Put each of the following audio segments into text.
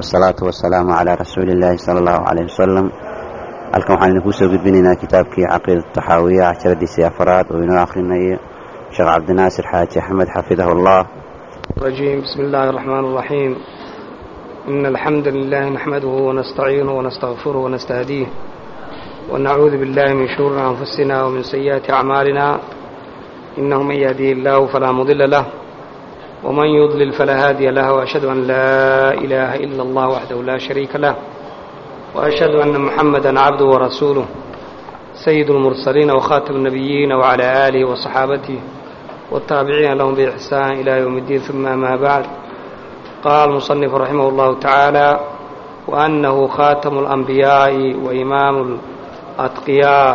wasalaatu wasalaamu calaa rasuuli illaahi sala allahu caleyh wasalam halkan waxaan idinku soo gudbinaynaa kitaabkii caqiida taxaawiya casharadiisii afraad oo inoo akhrinayo sheekh cabdinaasir xaaji axmed xafidahu allah الرجيم بسم الله الرحمن الرحيم إن الحمد لله نحمده ونستعينه ونستغفره ونستهديه ونعوذ بالله من شرور أنفسنا ومن سيئات أعمالنا إنه من يهديه الله فلا مضل له ومن يضلل فلا هادي له وأشهد أن لا إله إلا الله وحده لا شريك له وأشهد أن محمدا عبده ورسوله سيد المرسلين وخاتم النبيين وعلى آله وصحابته والتابعين لهم بإحسان إلى يوم الدين ثم ما بعد قال المصنف رحمه الله تعالى وأنه خاتم الأنبياء وإمام الأتقياء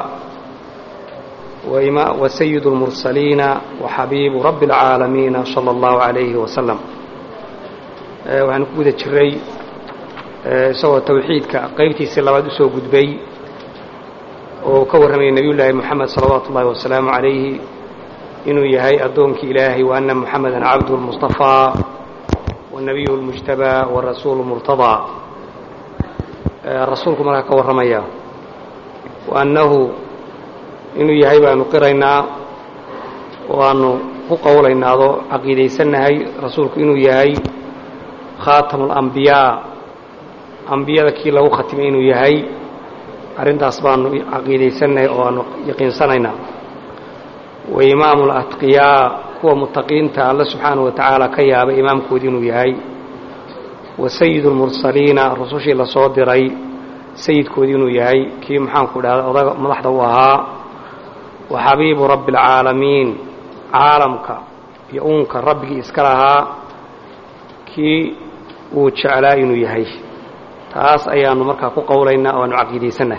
وسيد المرسلين وحبيب رب العالمين صلى الله عليه وسلم waxaan ku guda jiray isagoo tawxiidka qaybtiisii labaad usoo gudbay oo ka warramayay nebiyullaahi moxamed salawaatu ullahi wasalaamu calayhi inuu yahay addoonkii ilaahay wa anna muxamedan cabduhu lmustafaa wanabiyu lmujtabaa warasuulu murtadaa rasuulku markaa ka warramaya wa annahu inuu yahay baanu qiraynaa oo aanu ku qowlaynaado caqiidaysannahay rasuulku inuu yahay khaatamu alambiyaa ambiyada kii lagu khatimay inuu yahay arrintaas baanu caqiidaysannahay oo aanu yaqiinsanaynaa wa imaamu alatqiyaa kuwa mutaqiinta alla subxaanahu wa tacaala ka yaabay imaamkoodi inuu yahay wa sayidu lmursaliina rusushii lasoo diray sayidkoodii inuu yahay kii maxaanku dhahda odaga madaxda u ahaa wa xabiibu rabbi alcaalamiin caalamka iyo uunka rabbigii iska lahaa kii uu jeclaa inuu yahay taas ayaanu markaa ku qowlaynaa oo aanu caqiidaysannahay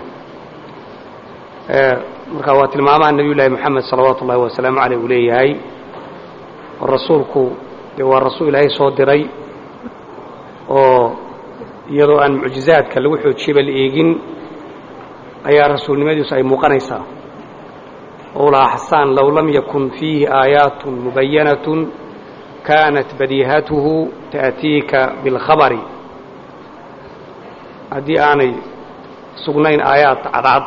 marka waa tilmaamaha nebiyullaahi moxamed salawaatu ullahi wasalaamu caleyh uu leeyahay oo rasuulku dee waa rasuul ilaahay soo diray oo iyadoo aan mucjizaadka lagu xoojiyeyba la eegin ayaa rasuulnimadiisu ay muuqanaysaa ou lahaa xasaan low lam yakun fiihi aayaatun mubayanatun kaanat badiihatuhu ta'tiika bilkhabari haddii aanay sugnayn aayaad cadcad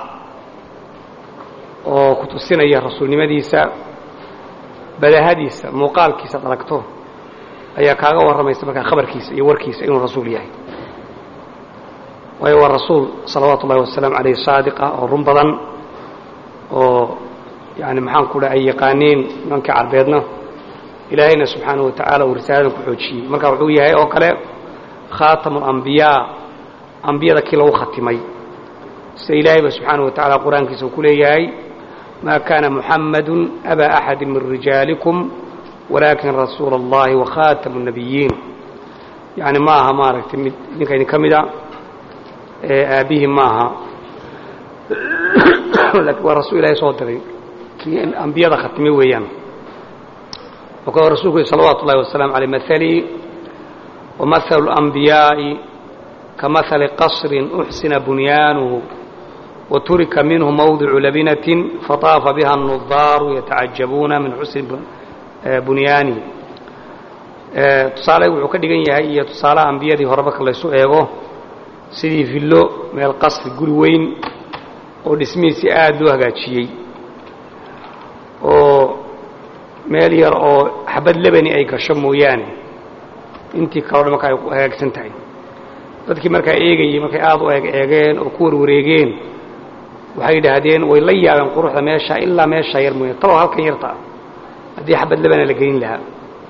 oo ku tusinaya rasuulnimadiisa badahadiisa muuqaalkiisa ad aragto ayaa kaaga warramaysa markaa khabarkiisa iyo warkiisa inuu rasuul yahay waayo waa rasuul salawaatu ullahi wasalaamu caleyh saadiq ah oo run badan oo yani maxaan ku dhaha ay yaqaaneen nimankii carbeedna ilaahayna subxaanahu wa tacaala uu risaaladan ku xoojiyey marka wuxuu yahay oo kale khaatamu alambiyaa ambiyada kii lagu khatimay sida ilaahayba subxaanahu wa tacala qur-aankiisa uu ku leeyahay ma kana muxamadu aba axadi min rijaalikum walaakin rasuula اllahi wakhaatamu الnabiyiin yani ma aha maaragtay mid idinka idin ka mida aabbihii maaha lakin waa rasuul ilahay soo diray kii ambiyada khatimay weeyaan oo ka rasulku yhi salawaatu ullahi wasalamu aleyh mahalii wamahalu اlanbiyaaءi kamahali qasrin uxsina bunyaanuhu وترك منه موضع لبنة فطاف بها النظار يتعجبون من xسن بنياaنه tusaale wuxuu ka dhigan yahay iyo tusaalaha ambiyadii horeba ka laysu eego sidii villo meel qasri guri weyn oo dhismihiisii aad loo hagaajiyey oo meel yar oo xabad lebani ay gasho mooyaane intii kaleo dhan marka ay hagaagsan tahay dadkii markaa eegayey markay aad u eeg eegeen oo ku warwareegeen waxay yidhaahdeen way la yaabeen quruxda meesha ilaa meeshaa yar mooya talow halkan yarta haddii xabad lebana la gelin lahaa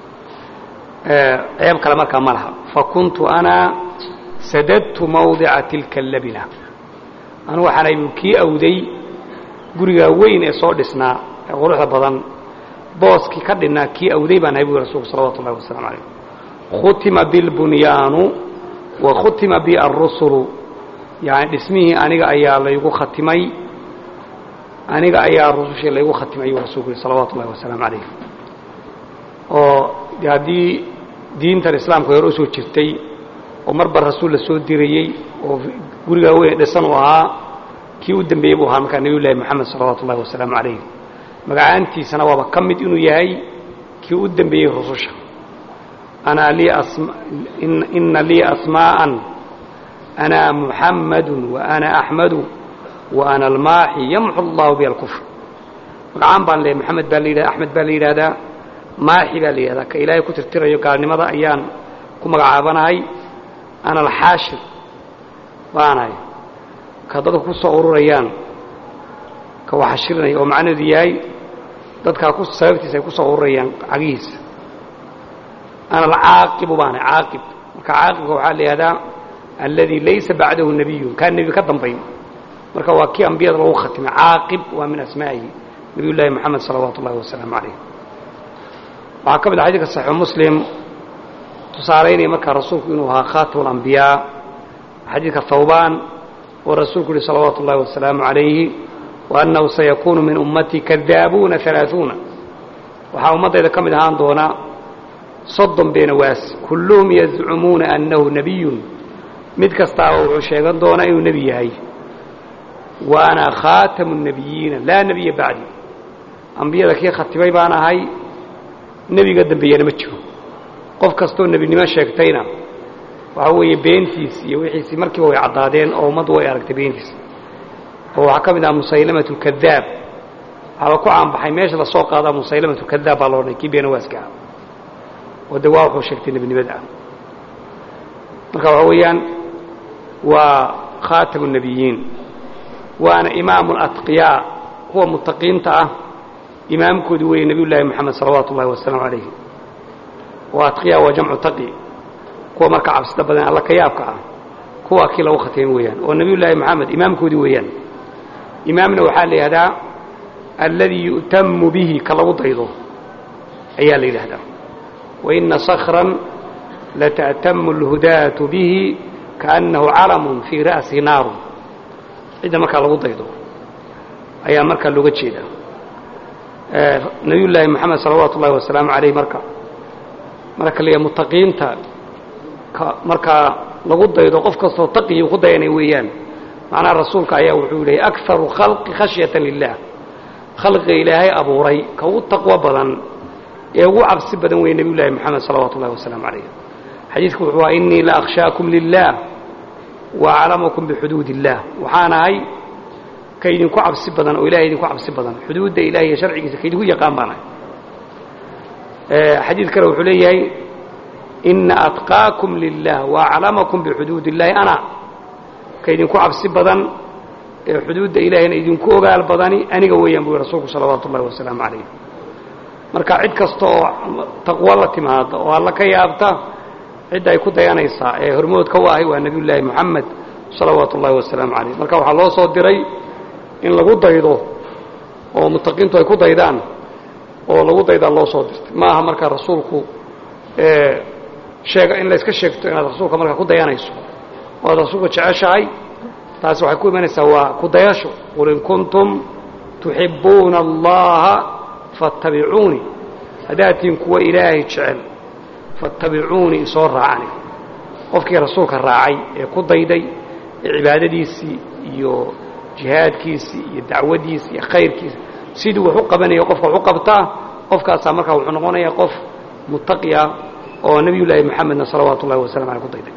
ceeb kale markaa ma laha fa kuntu ana sadadtu mawdica tilka allabina anu waxaanay kii awday gurigaa weyn ee soo dhisnaa ee quruxda badan booskii ka dhinnaa kii awday baan ahay buui rasulku salawatu ullahi wasalamu calayh khutima bilbunyaanu wa khutima bi alrusulu yani dhismihii aniga ayaa laygu khatimay aniga ayaa rusushii laygu khatimay ayuu rasulku yihi salawaatu ullahi wasalaamu calayh oo de haddii diintan islaamka hore usoo jirtay oo marba rasuul la soo dirayey oo gurigaa weyn dhisan uu ahaa kii u dambeeyey buu ahaa markaa nebiyu llahi moxamed salawaatu ullahi wasalaamu calayh magacaantiisana waaba ka mid inuu yahay kii u dembeeyey rususha anaa lii ina lii asmaa'an ana muxammadu wa ana axmadu wa ana almaaxi yamxu allahu bi alkufr magacaan baan leehay maxamed baa la yidhahda axmed baa la yidhaahdaa maaxi baa la yidhahdaa ka ilaahay ku tirtirayo gaalnimada ayaan ku magacaabanahay ana alxaashir baanahay ka dadka ku soo ururayaan ka waxashirinaya oo macnaheedu yahay dadkaa ku sababtiisa ay ku soo ururayaan cagihiisa ana alcaaqibu baanahay caaqib marka caaqibka waxaa la yidhahdaa alladii laysa bacdahu nabiyun kaan nebi ka dambayn marka waa kii ambiyada lagu khatimay caaqib waa min asmaa'ihi nabiy llaahi moxamed salawaatu ullahi wasalaamu calayh waxaa ka mid a xadiidka saxiixu muslim tusaalaynaya markaa rasuulku inuu ahaa khaatimu alambiyaa xadiidka hawbaan oo rasuulku yihi salawaatu ullahi wasalaamu calayhi wa annahu sayakuunu min ummatii kadaabuuna alaaثuuna waxaa ummaddayda ka mid ahaan doona soddon beenawaas kulluhum yazcumuuna annahu nebiyun mid kastaaba wuxuu sheegan doonaa inuu nebi yahay wa ana khaatamu الnebiyiina laa nebiya bacdi ambiyada kii khatimay baan ahay nebiga dambeeyana ma jiro qof kastoo nebinimo sheegtayna waxaa weeye beentiis iyo wixiisii markiiba way caddaadeen oo ummaddu way aragtay beentiis oo waxaa ka mid aha musaylamatu kadaab waxaaba ku caanbaxay meesha lasoo qaadaa musaylamatu kadaab baa loodhanay kii beenawaaska ah oo de waa wuxuu sheegtay nebinimada ah marka waxaa weeyaan waa khaatamu الnebiyiin waana imaamu اlatqiyaa kuwa mutaqiinta ah imaamkoodi weeye nebiy llaahi moxamed salawaatu ullahi wasalaamu calayh wa atqiya waa jamcu taqi kuwa marka cabsida badan alla ka yaabka ah kuwaa kii lagu khatimay weeyaan oo nebiy llaahi moxamed imaamkoodii weeyaan imaamna waxaa la yidhahdaa alladii yu'tamu bihi ka lagu daydo ayaa la yidhahdaa waina sakran lata'tamu اlhudaatu bihi kaأnnahu calamun fii ra'sihi naaru cidda markaa lagu daydo ayaa markaa looga jeeda nebiy llaahi moxamed salawaatu ullahi wasalaamu calayh marka marka la mutaqiinta markaa lagu daydo qof kastoo taqiyi ku dayanay weeyaan macnaha rasuulka ayaa wuxuu leeyay akaru khalqi khashyatan lilah khalqiga ilaahay abuuray ka ugu taqwo badan ee ugu cabsi badan weeye nebiy llaahi moxamed salawaatu ullahi wasalaamu calayh xadiidku wuxuu aha innii la akhshaakum lilah wa aclamakum bixuduud illah waxaan ahay ka idinku cabsi badan oo ilahay idinku cabsi badan xuduudda ilahi iyo sharcigiisa ka idinku yaqaan baan ahay xadiid kale wuxuu leeyahay ina atqaakum lilah wa aclamakum bixuduud illahi ana ka idinku cabsi badan ee xuduudda ilaahayna idinku ogaal badani aniga weeyaan buu rasuulku salawaatu ullahi wasalaamu calayh marka cid kasta oo taqwo la timaada oo alla ka yaabta cidda ay ku dayanaysaa ee hormoodka u ahay waa nebiy llaahi moxamed salawaatu ullahi wasalaamu calayh marka waxaa loo soo diray in lagu daydo oo mutaqiintu ay ku daydaan oo lagu daydaa loo soo dirtay ma aha markaa rasuulku sheega in layska sheegto inaad rasuulka markaa ku dayanayso oo aad rasuulka jeceshahay taasi waxay ku imanaysaa waa ku dayasho qul in kuntum tuxibbuuna allaha faاtabicuunii haddaad tihiin kuwa ilaahay jecel faاtabicuunii isoo raacani qofkii rasuulka raacay ee ku dayday ee cibaadadiisii iyo jihaadkiisii iyo dacwadiisii iyo khayrkiisa sidii wax u qabanayo qofka wax u qabtaa qofkaasaa markaa wuxuu noqonayaa qof mutaqi ah oo nebiy llaahi moxamedna salawaatu ullahi wasalam aleh ku dayday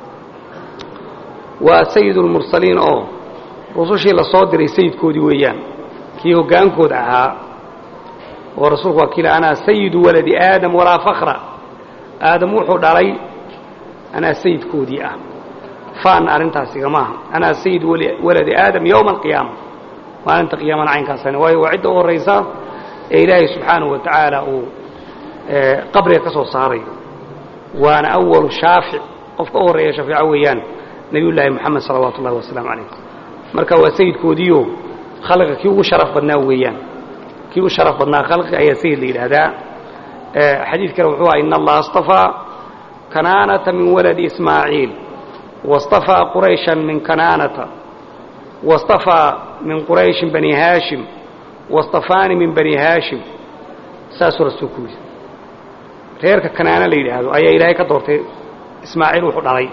waa sayid اlmursaliin oo rusushii la soo diray sayidkoodii weeyaan kii hoggaankooda ahaa oo rasuulku waa kiila anaa sayidu waladi aadam walaa fakra aadam wuxuu dhalay anaa sayidkoodii ah faanna arrintaas igama aha anaa sayid waladi aadam yowma alqiyaama maalinta qiyaamana caynkaasana waayo waa cidda u horraysa ee ilaahay subxaanahu wa tacaala uu qabriga ka soo saarayo waana awalu shaafic qofka u horreeya shafeeco weeyaan nebiy llaahi moxamed salawaatu ullahi wasalaamu calayh marka waa sayidkoodiio khalqiga kii ugu sharaf badnaa weeyaan kii u sharaf badnaa khalqiga ayaa sayid la yidhaahdaa xadiid kale wuxuu aha in allaha اstafaa kanaanata min waladi ismaaciil واصطفى قريشا من كنانة واصطفى من قريش بني هاشم واصطفاني من بني هاشم saasuu rasuulku yidhi reerka kanaana la yidhaahdo ayaa ilaahay ka doortay ismaaciil wuxuu dhalay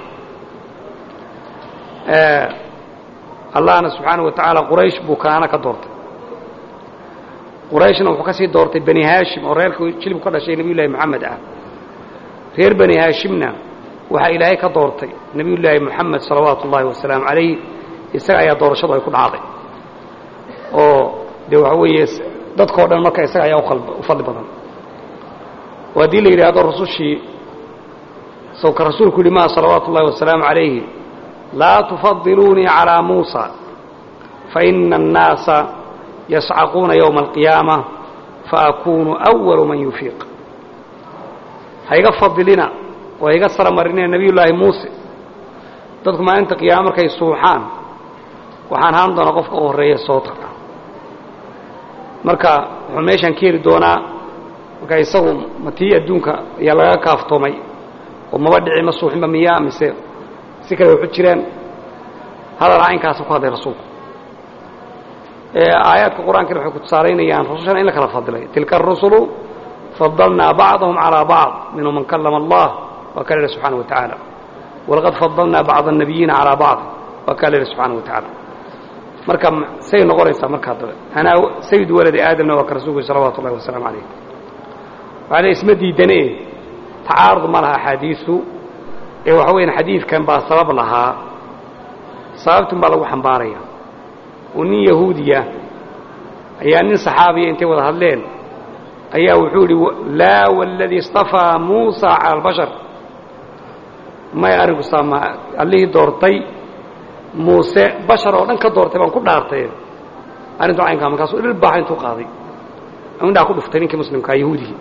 allahna subxaanaه wa tacaala quraysh buu kanaana ka doortay qurayshna wuxuu ka sii doortay bani haashim oo reerka jilibku ka dhashay nebiy llahi moxamed ah reer bani haashimna waxaa ilaahay ka doortay nebiyullaahi moxamed salawaatu ullaahi wasalaamu calayh isaga ayaa doorashadu ay ku dhacday oo dee waxa weeye dadkao dhan marka isaga ayaa u fadli badan oo haddii la yidhaahdo rusushii sawka rasuulku yihi maa salawaatu ullahi wasalaamu calayhi laa tufadiluunii calaa muusa faina annaasa yascaquuna yowma alqiyaama faakunu awalu man yufiiq ha iga fadilina oo ha iga saramarinina nebiyullaahi muuse dadku maalinta qiyaama markay suuxaan waxaan haan doonaa qofka u horreeya soo taga marka wuxuu meeshaan ka heli doonaa marka isagu matii adduunka ayaa laga kaaftoomay oo maba dhici ma suuxinba miyaa mise si kale waxu jiraan hadalaa inkaasa ku hadlay rasuulku aayaadka qur-aankana waxay ku tusaalaynayaan rusushana in la kala fadilay tilka arusulu fadalnaa bacdahum calaa bacd minhum man kallama allah waa kaa la ihi subxana wa tacaala walaqad fadalnaa bacda annabiyiina calaa bacd waa kaa la ihi subxana wa tacaala marka say noqonaysaa markaa dabe anaa sayid waladi aadamna waa ka rasuulku salawatu ullahi wasalaamu calayh waxaa le isma diidane tacaarud ma laha axaadiisu ee waxa weyan xadiidkan baa sabab lahaa sababtun baa lagu xambaaraya oo nin yahuudiya ayaa nin saxaabiya intay wada hadleen ayaa wuxuu idhi laa waladii istafaa muusa cala albashar may arrinku saama allihii doortay muuse bashar oo dhan ka doortay baan ku dhaartay arrintu caynkaa markaasuu dhil baaxa intuu qaaday indhaa ku dhuftay ninkii muslimkaa yahuudigii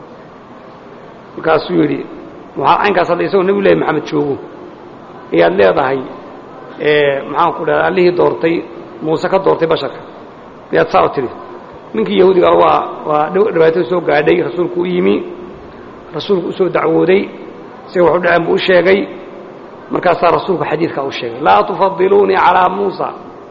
markaasuu yidhi waxaa caynkaas hadda isagoo nebiyu llahi maxamed joogo ayaad leedahay maxaan ku dhahda allihii doortay muuse ka doortay basharka miyaad saa u tidhi ninkii yahuudiga waa waa dhibaato soo gaadhay rasuulku u yimi rasuulku u soo dacwooday siga waxu dhaceen buu u sheegay markaasaa rasuulku xadiidkaa u sheegay laa tufadiluunii calaa muusa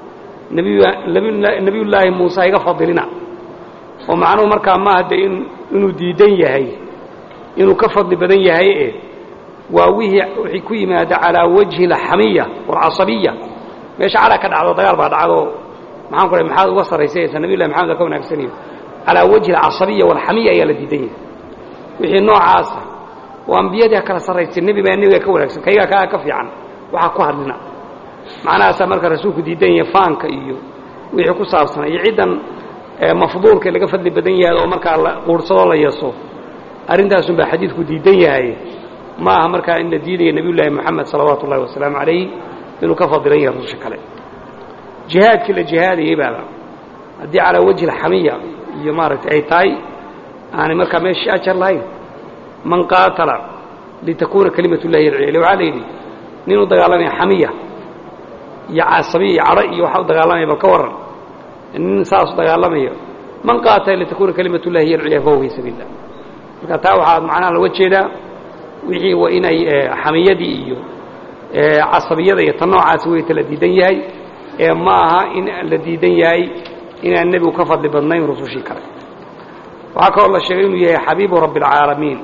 nebiyullaahi muuse iga fadilina oo macnuhu markaa maaha de inuu diidan yahay inuu ka fadli badan yahay e waa wixii wixii ku yimaada calaa wajhi alxamiya waalcasabiya meesha calaa ka dhacdo dagaal baa dhacdo maxaan ku dhahay maxaad uga sarraysayaysaa nabiyullahi maxamed ka wanaagsaniyo calaa wajhi alcasabiya waalxamiya ayaa la diidan yahay wixii noocaasa oo ambiyadii kala sarraysay nebi baa nebiga ka wanaagsan kaygaa kaa ka fiican waxaa ku hadlina macnahaasaa marka rasuulku diidan yahay faanka iyo wixii ku saabsana iyo ciddan mafduulka laga fadli badan yahay oo markaa la quurhsadoo la yeeso arrintaasun baa xadiidku diidan yahay ma aha markaa in la diidaya nebiyullaahi moxamed salawaatu ullahi wasalaamu calayh inuu ka fadilan yahay rususha kale jihaadkii la jihaadayey baaba haddii calaa wajhi alxamiya iyo maaragtay ay tahay aanay markaa meeshii ajar lahayn man qaatala litakuuna kalimat llahi alcilya waxaa la yidhi nin u dagaalamaya xamiya iyo casabiya iyo cadho iyo waxa u dagaalamaya bal ka warran nin saas u dagaalamayo man qaatala litakuuna kalimat llahi hiy alculya fahuwa fi sabiil lah marka taa waxaa macnaha looga jeedaa wixii waa inay xamiyadii iyo casabiyada iyo tan noocaasi weyta la diidan yahay ee ma aha in la diidan yahay inaan nebigu ka fadli badnayn rusushii kale waxaa kaloo la sheegay inuu yahay xabiibu rabbi alcaalamiin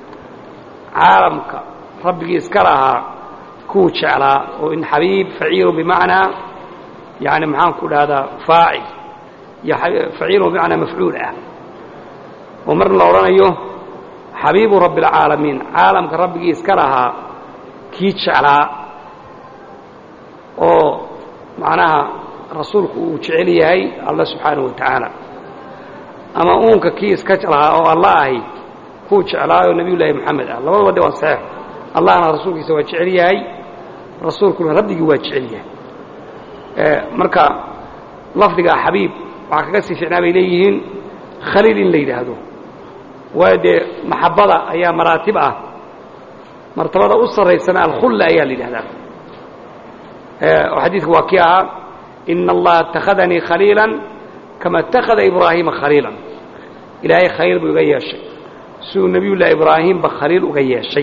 caalamka rabbigii iska lahaa kuu jeclaa oo in xabiib faciilu bimacnaa yani maxaan ku dhahdaa faacil iyo faciilu bimacnaa mafcuul ah oo marna la odhanayo xabiibu rabbi alcaalamiin caalamka rabbigii iska lahaa kii jeclaa oo macnaha rasuulku uu jecel yahay alla subxaanahu wa tacaala ama uunka kii iska lahaa oo alla ahi kuu jeclaayoo nebiyullaahi moxamed ah labadaba de waa saxiix allahna rasuulkiisa waa jecel yahay rasuulkuna rabbigii waa jecel yahay marka lafdiga xabiib waxaa kaga sii ficnaa bay leeyihiin khaliil in la yidhaahdo waayo dee maxabbada ayaa maraatib ah martabada u sarraysana alkhulla ayaa la yidhahdaa oo xadiidku waa kii ahaa ina allaha اtakhadanii khaliila kama اtakhada ibraahiima khaliila ilaahay khaliil buu iga yeeshay siduu nebiyullahi ibraahimba khaliil uga yeeshay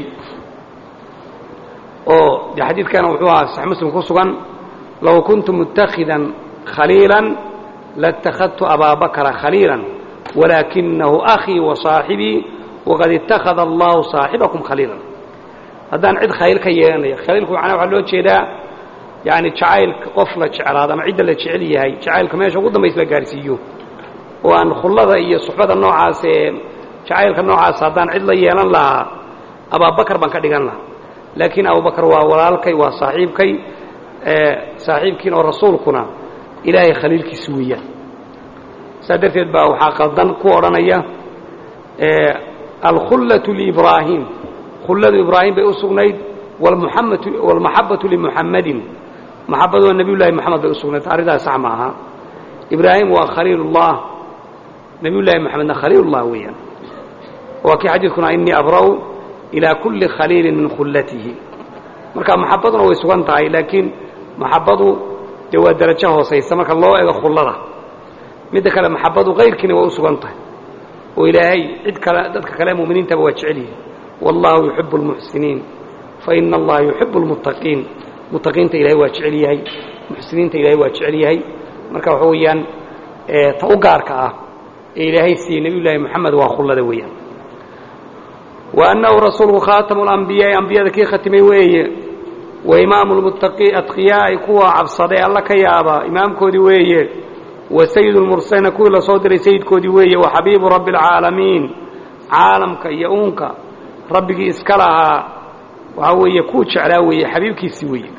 oo de xadiidkana wuxuu ahaa sax muslim ku sugan low kuntu mutakhidan khaliila laاtakhadtu abaa bakra khaliila walaakinahu akhii wa saaxibii waqad ittakhada allahu saaxibakum khaliilan haddaan cid khaliil ka yeelanayo khaliilku macnaa waxaa loo jeedaa yani jacaylka qof la jeclaado ama cidda la jecel yahay jacaylka meesha ugu dambaysa la gaarsiiyo oo aan khullada iyo suxbada noocaas ee jacaylka noocaas haddaan cid la yeelan lahaa abaabakar baan ka dhigan lahaa laakiin abubakar waa walaalkay waa saaxiibkay saaxiibkiina oo rasuulkuna ilaahay khaliilkiisa weeyaan saa darteed baa waxaa qaldan ku odhanaya alkhullatu liibraahim khulladu ibraahim bay u sugnayd walmaxabatu limuxammadin maxabadoo nebiy llaahi moxamed bay u sugnayd arrintaas sax ma aha ibraahim waa khaliilullah nebiy llaahi moxamedna khaliilullah weeyaan waa kii xadiidkuna inii abra'u ilaa kulli khaliilin min khullatihi marka maxabaduna way sugan tahay laakiin maxabadu dee waa darajo hoosaysa marka loo ego khullada midda kale maxabadu kayrkiina way u sugan tahay oo ilaahay cid kale dadka kale mu'miniintaba waa jecel yihi wallahu yuxibu اlmuxsiniin faina allaha yuxibu اlmuttaqiin muttaqiinta ilahay waa jecel yahay muxsiniinta ilahay waa jecel yahay marka waxa weeyaan ta u gaarka ah ee ilaahay siiyey nebiy llaahi moxamed waa khullada weeyaan wa annahu rasuulku khaatamu اlambiyaai ambiyada kii khatimay weeye wa imaamu atqiyaa'i kuwa cabsaday alla ka yaaba imaamkoodii weeye wa sayid lmursaliina kuwii la soo diray sayidkoodii weeye wa xabiibu rabbi اlcaalamiin caalamka iyo uunka rabbigii iska lahaa waxaa weeye kuu jeclaa weeye xabiibkiisii weeye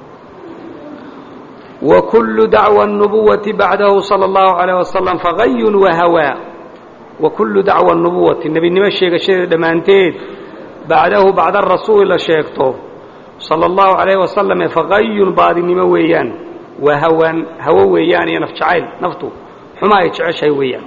wa kullu dacwa الnubuwati bacdahu salى اllahu عalيه wasalam fagayun wahawaa wa kullu dacwa الnubuwati nebinimo sheegashadeeda dhammaanteed bacdahu bacda rasuuli la sheegto salى اllahu عalayh wasalam fagayun baadinimo weeyaan waa hawaan hawo weeyaan iyo naf jacayl naftu xuma ay jeceshahay weeyaan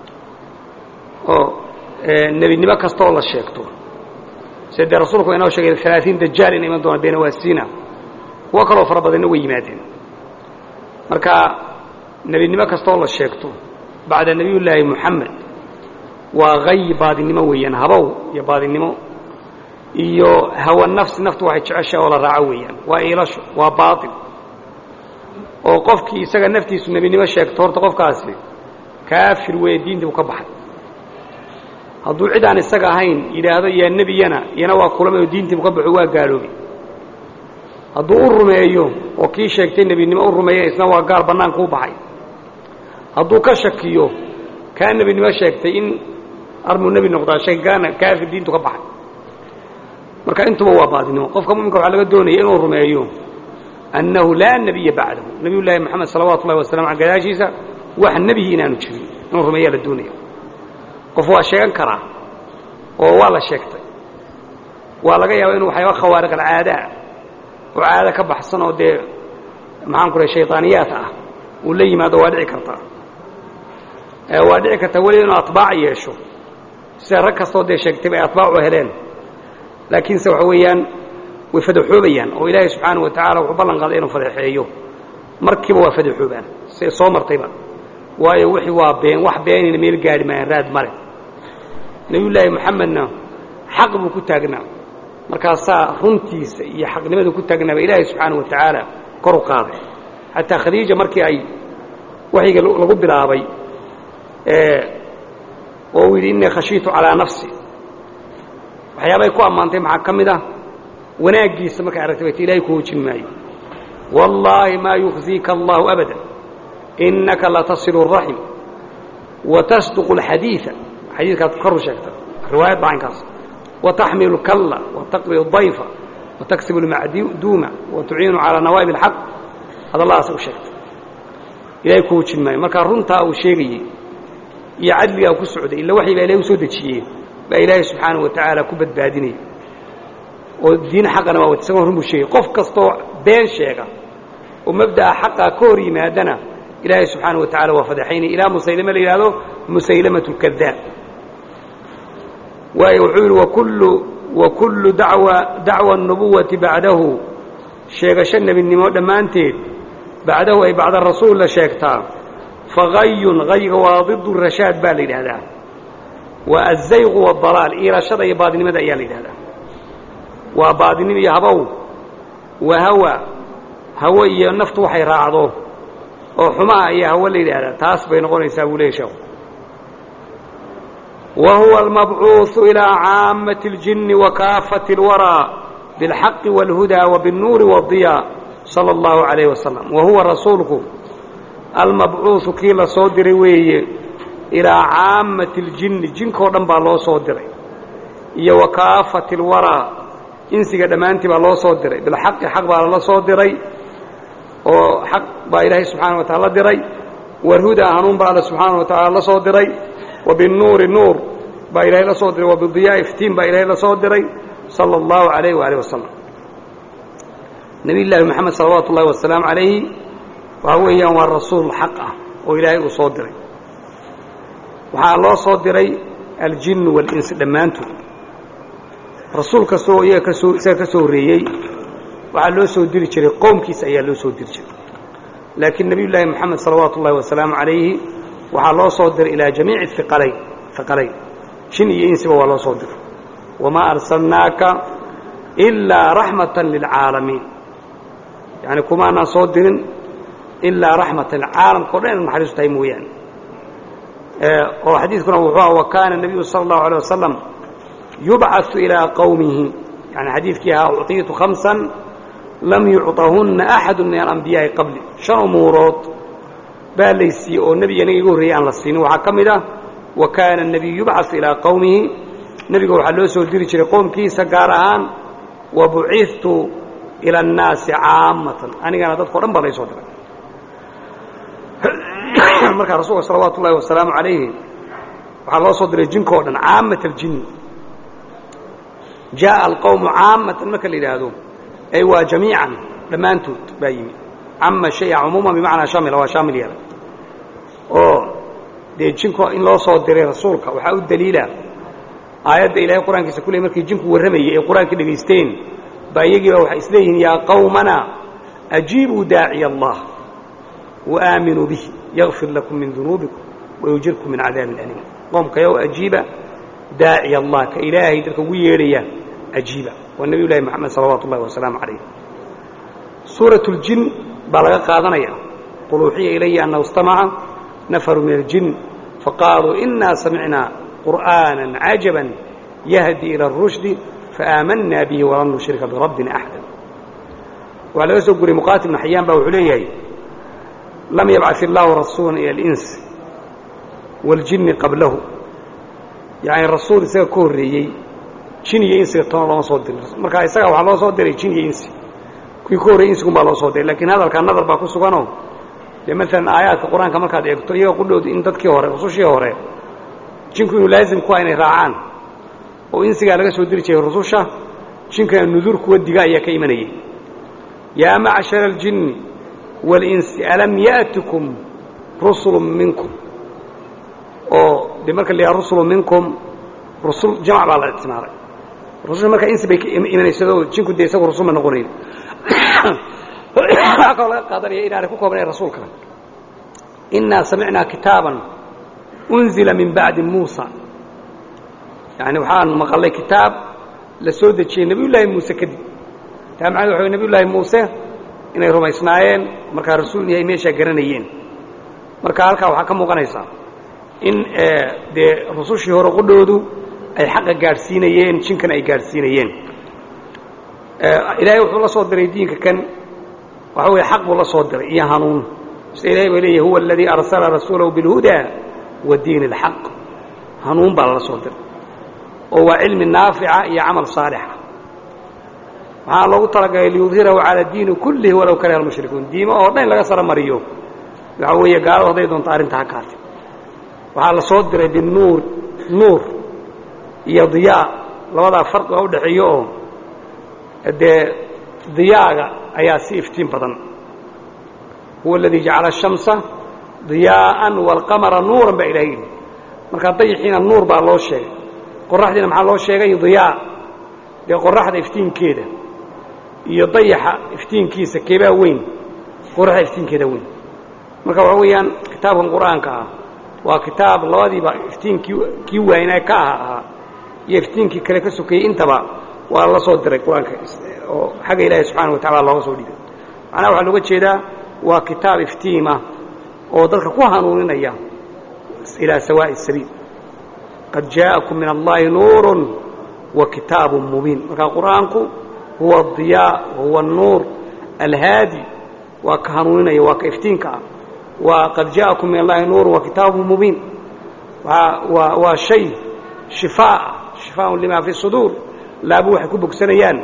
oo nebinimo kasta oo la sheegto sida dee rasuulku inoo sheegay alaaثiin dajaal ina iman doona beenawaasiina kuwo kaloo fara badanna way yimaadeen marka nebinimo kasta oo la sheegto bacda nebiy llaahi moxamed waa hay baadinimo weeyaan habow iyo baadinimo iyo hawa nafsi naftu waxay jeceshahay oo la raaco weeyaan waa iilasho waa baail oo qofkii isaga naftiisu nebinimo sheegto horta qofkaasi kaafir weeye diintii u ka baxay hadduu cid aan isaga ahayn yidhaahdo yaa nebiyana iyana waa kulamay oo diintiibu ka baxo waa gaaloobay hadduu u rumeeyo oo kii sheegtay nebinimo u rumeeya isna waa gaal bannaanka u baxay hadduu ka shakiyo kaa nebinimo sheegtay in armuu nebi noqdaa shakikaana kaafir diintu ka baxay marka intuba waa baadinimo qofka muminka waxaa laga doonaya inuu rumeeyo annahu laa nebiya bacdahu nebiy llaahi moxamed salawaatu ullahi wasalam an gadaashiisa wax nebihi inaanu jirin inuu rumeeyaa la doonaya qof waa sheegan karaa oo waa la sheegtay waa laga yaaba inuu waxyaaba khawaariq alcaadaa oo caado ka baxsan oo dee maxaan ku rahay shayطaaniyaat ah uu la yimaado waa dhici kartaa waa dhici kartaa weliba inuu atbaac yeesho sida rag kastoo dee sheegtayba ay atbaac u heleen laakiinse waxa weeyaan way fadaxoobayaan oo ilaahay subxaanaه wa tacala wuxuu ballan qaaday inuu fadaxeeyo markiiba waa fadaxoobaan say soo martayba waayo wixii waa been wax beenayna meel gaadhi maayaan raad male nebiy llaahi moxamedna xaq buu ku taagnaa markaasaa runtiisa iyo xaqnimada ku taagnaaba ilaahay subxaanaه wa tacaala kor u qaaday xataa khadiija markii ay waxyiga lagu bilaabay oo uu yidhi innii khashiitu calaa nafsi waxyaabay ku ammaantay maxaa ka mid ah wanaaggiisa markay aragtay bayt ilahay ku hoojin maayo wallaahi maa yukhziika allahu abada innaka latasilu الraxim watasduqu اlxadiiثa xadiidkaad karu sheegtay riwaayad bacankaas wataxmilu اlkalla wataqri الضayfa wataksibu اlmacduuma watuciinu calىa nawaa'ib اlxaq hadalladaas u sheegtay ilahay ku hoojin maayo markaa runtaa uu sheegayey iyo cadligaa ku socday illa waxay baa ilahay u soo dejiyeen baa ilaahay subxaanaه wa tacaala ku badbaadinaya oo diin xaqana waa wad isagoon run buu sheegay qof kastoo been sheega oo mabda'a xaqaa ka hor yimaadana ilaahay subxaana wa tacala waa fadeexaynaya ilaa musaylame la yidhahdo musaylamat اlkadaab waayo wuxuu yidhi wakullu wakullu dacwa dacwa الnubuwati bacdahu sheegasho nebinimo dhammaanteed bacdahu ay bacda rasuul la sheegtaa fagayun hayga waa didu rashaad baa la yidhaahdaa waa azayqu waاdalaal iirashada iyo baadinimada ayaa la yidhahdaa waa baadinimo iyo habow waa hawa hawo iyo naftu waxay raacdo oo xumaha ayaa hawo la yidhaahdaa taas bay noqonaysaa buu leeyay sheekhu wa huwa almabcuuثu ilىa caamati اljini wa kaafati اlwaraa biاlxaqi wاlhudaa wa biالnuuri wالضiyaa salى اllahu عalayh wasalam wa huwa rasuulku almabcuuثu kii la soo diray weeye ilaa caamati اljinni jinkoo dhan baa loo soo diray iyo wa kaafati اlwaraa insiga dhammaantii baa loo soo diray bilxaqi xaq baa lala soo diray oo xaq baa ilaahay subxaana wa taala la diray warhudaa hanuun baa alla subxaana wa tacaala la soo diray wa binnuuri nuur baa ilaahay la soo diray wa bidiyaa iftiin baa ilaahay la soo diray sala allahu calayh waaalih wasalam nebiy llaahi moxamed salawaatu ullahi wasalaamu calayhi waxa weeyaan waa rasuul xaq ah oo ilaahay uu soo diray waxaa loo soo diray aljinnu waalinsi dhammaantood rasuul kasta oo iyaga kasoo isaga ka soo horreeyey waxaa loo soo diri jiray qoomkiisa ayaa loo soo diri jiray laakiin nebiy llaahi moxamed salawaatu ullahi wasalaamu calayhi waxaa loo soo diray ilaa jamiici iqalayn iqalayn jin iyo insiba waa loo soo diray wamaa arsalnaaka ilaa raxmatan lilcaalamiin yacni kumaanaan soo dirin ilaa raxmatan caalamka o dhan ina naxariisu tahay mooyaane oo xadiidkuna wuxuu ah wa kaana nebiyu sala allahu alay wasalam yubcatu ilaa qowmihi yani xadiidkii ahaa ucطiitu khamsan lam yucطahunna axadu min alambiyaai qabli shan umuurood baa laysiiyey oo nebiga aniga iga horreeyey aan la siinin waxaa ka mid ah wa kaana الnabiyu yubcatu ilaa qowmihi nebiga waxaa loo soo diri jiray qowmkiisa gaar ahaan wa bucitu ila الnaasi caamatan anigana dadko dhan baa lay soo diray markaa rasuulka salawaatu ullahi wasalaamu calayhi waxaa loo soo diray jinka o dhan caamat aljini jaaءa alqowmu caamatan marka la yidhaahdo ay waa jamiican dhammaantood baa yimi cama shaya cumuuman bimacnaa shamila waa shaamil yeelay oo dee jinka in loo soo diray rasuulka waxaa u daliila aayadda ilaahay qur-aankiisa ku ley markii jinku warramayey ay qur-aanka dhegaysteen baa iyagiiba waxay isleeyihiin yaa qawmana ajiibuu daaciya allah waaaminuu bihi yakfir lakum min dunuubikum wayujirkum min cadaabin aliim qoomkayow ajiiba daaciya allah ka ilaahay dadka ugu yeedhaya ajiiba waa nebiy llahi moxamed salawaatu ullahi wasalaamu calayh suurat اljin baa laga qaadanaya qul uuxiya ilaya annahu istamaca nafaru min aljin faqaaluu inaa samicnaa qur'aana cajaban yahdi ila اrushdi faaamanaa bihi walan nushrika birabbina axada waxaa laga soo guriyey muqaatil bnu xayaan ba wuxuu leeyahay lam yabcad illaahu rasuula ila alins waaljinni qablahu yacni rasuul isaga ka horreeyey jin iyo insiga toona looma soo dirin marka isaga waxaa loo soo diray jin iyo insi kuwii ka horreyey insigun baa loo soo diray lakiin hadalkaa nadar baa ku suganoo dee maalan aayaadka qur-aanka markaad eegto iyaga qudhooda in dadkii hore rusushii hore jinku inuu laazim ku ah inay raacaan oo insigaa laga soo diri jiray rususha jinkana nuduur kuwa diga ayaa ka imanayay yaa macshara aljinni walinsi alam ya'tikum rusulun minkum oo dee marka la yaha rusulun minkum rusul jamac baa la ictimaaray rususha marka insi bay ka imanaysadoo jinku dee isagu rusul ma noqonayn waxaa kaloo laga qaadanaya inaanay ku koobnayn rasuulka innaa samicnaa kitaaban unzila min bacdi muusa yani waxaan maqalay kitaab la soo dejiyey nebiyullaahi muuse kadib taa macned waxa way nebiyullaahi muuse inay rumaysnaayeen markaa rasuul yahay meeshaa garanayeen marka halkaa waxaa ka muuqanaysaa in dee rusushii hore qudhoodu ay xaqa gaadhsiinayeen jinkana ay gaadhsiinayeen ilaahay wuxuu la soo diray diinka kan waxa weeye xaq buu la soo diray iyo hanuun sida ilahay baa leeyahy huwa aladii arsala rasuulahu bilhudaa wa diin اlxaq hanuun baa lala soo diray oo waa cilmi naafica iyo camal saalixa waxaa loogu talagalay liyudhirahu cala diini kullihi walow kariha almushrikuun diimo oo dhan in laga saro mariyo waxa weeye gaaladu hadday doonto arrinta ha kaate waxaa la soo diray binuur nuur iyo diyaa labadaa farqiga u dhexeeyo oo dee diyaaga ayaa si iftiin badan huwa aladii jacala ashamsa diyaa'an waalqamara nuuran baa ilahay yidhi markaa dayixiina nuur baa loo sheegay qoraxdiina maxaa loo sheegay diyaa dee qoraxda iftiinkeeda iyo dayaxa iftiinkiisa keebaa weyn qoraxda iftiinkeeda weyn marka waxa weeyaan kitaabkan qur'aanka ah waa kitaab labadiiba iftiinkii kii waaynaa ka aha ahaa iyo iftiinkii kale ka sokeeyey intaba waa la soo diray qur-aanka oo xagga ilaahi subxaana wa tacala looga soo dhigay macnaha waxaa looga jeedaa waa kitaab iftiima oo dadka ku hanuuninaya ilaa sawaa'i sabiil qad jaa'akum min allahi nuurun wa kitaabun mubiin markaa qur'aanku huwa adiyaa wahuwa anuur alhaadi waa ka hanuuninaya waa ka iftiinka ah waa qad jaa'akum min allahi nuurun wa kitaabun mubiin waa waa shay shifaa shifaaun lima fi suduur laabu waxay ku bogsanayaan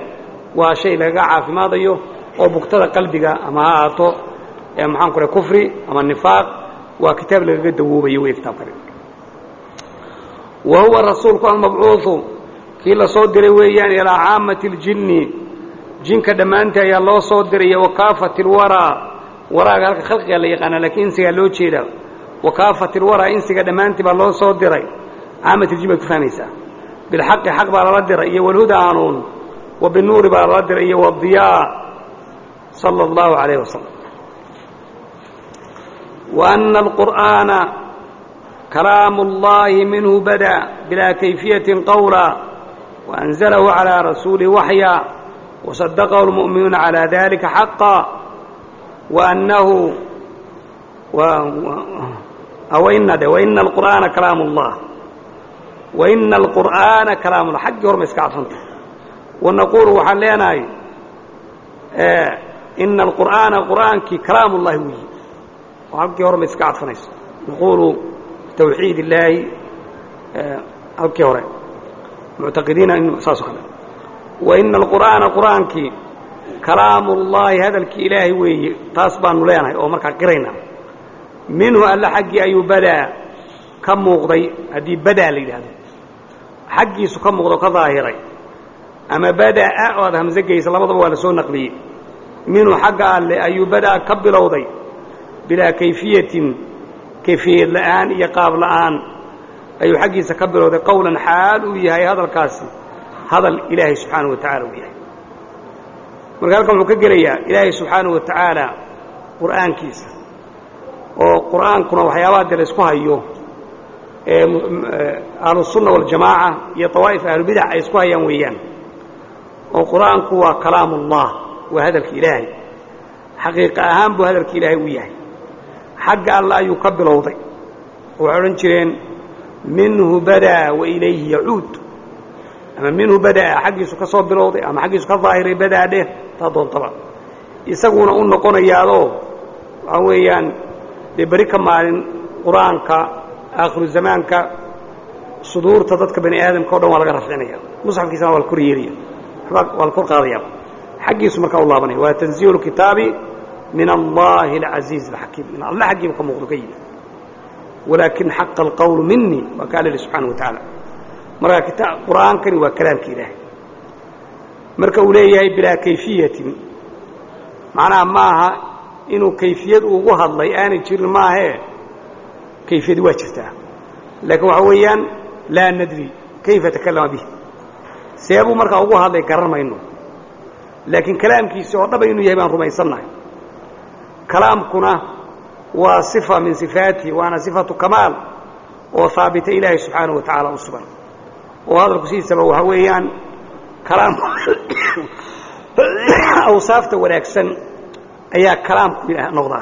waa shay lagaga caafimaadayo oo bugtada qalbiga ama ha ahaato maxaan ku kufri ama nifaaq waa kitaab lagaga dawoobayo wey kitaabkani wa huwa rasuulku almabcuuثu kii la soo diray weeyaan ilaa caamati اljinni jinka dhammaantii ayaa loo soo diray iyo wakaafati اlwaraa waraaga halka khalqiga la yaqaana lakiin insigaa loo jeeda wakaafati اlwaraa insiga dhammaantii baa loo soo diray caamat iljin baad ku fahmaysaa bilxaqi xaq baa lala diray iyo walhuda hanuun wa binuuri baa lala diray iyo wadiyaa salى اllahu عalayh wasalam وأن القرآن كلام الله منه بدأ بلا كيفية قولا وأنزله على رسوله وحيا وصدقه المؤمنون على ذلك حقا وأنه و... و... وإن, وإن القرآن كلام الله وإن القرآن كلام الله حق يرمى اسكعفنت ونقول وحلينا اه إن القرآن قرآن كلام الله وجه halkii hore ma iska cadfanayso naquulu tawxiid illaahi halkii hore muctaqidiina in saas o kale wa ina alqur'aana qur'aankii kalaamu ullaahi hadalkii ilaahay weeye taas baanu leenahay oo markaa qirayna minhu alla xaggii ayuu badaa ka muuqday haddii badaa la yidhaahdo xaggiisu ka muuqdo ka daahiray ama bada'a oo aad hamse geysa labadaba waa la soo naqliyey minhu xagga alle ayuu badaa ka bilowday bilaa kayfiyatin kayfiyad la'aan iyo qaab la'aan ayuu xaggiisa ka bilowday qowlan xaal uu yahay hadalkaasi hadal ilaahay subxaanahu wa tacaala uu yahay marka halkan wuxuu ka gelayaa ilaahay subxaanahu wa tacaala qur'aankiisa oo qur'aankuna waxyaabaha de la isku hayo ee ahlusunna waljamaaca iyo tawaa'if ahlubidac ay isku hayaan weeyaan oo qur'aanku waa kalaam ullah waa hadalka ilaahay xaqiiqa ahaan buu hadalka ilaahay u yahay xagga alle ayuu ka bilowday oo waxay odhan jireen minhu badaa wa ilayhi yacuud ama minhu badaa xaggiisu ka soo bilowday ama xaggiisu ka daahiray badaa dheh taa doontaba isaguna u noqonayaadoo waxaa weeyaan dee beri ka maalin qur-aanka aakhiru zamaanka suduurta dadka bani aadamka o dhan waa laga rafcinaya musxafkiisana waa la kor yeelaya waa la kor qaadaya xaggiisu markaa u laabanaya waa tanziilu kitaabi min allahi alcasiiz alxakiim min alle xaggiiba ka muuqdo ka yimid walaakin xaqa alqawlu minii waa ka alla yihi subxaana wa tacaala marka kita qur'aankani waa kalaamka ilaahay marka uu leeyahay bilaa kayfiyatin macnaha maaha inuu kayfiyad ugu hadlay aanay jirin maahee kayfiyadi waa jirtaa laakiin waxa weeyaan laa nadri kayfa takallama bih seebuu markaa ugu hadlay garan mayno laakiin kalaamkiisi oo dhaba inuu yahay baan rumaysannahay kalaamkuna waa sifa min sifaatihi waana sifatu kamaal oo haabita ilaahay subxaanahu wa tacaala u sugan oo hadalku sidiisaba waxa weeyaan kalaam awsaafta wanaagsan ayaa kalaamku noqdaa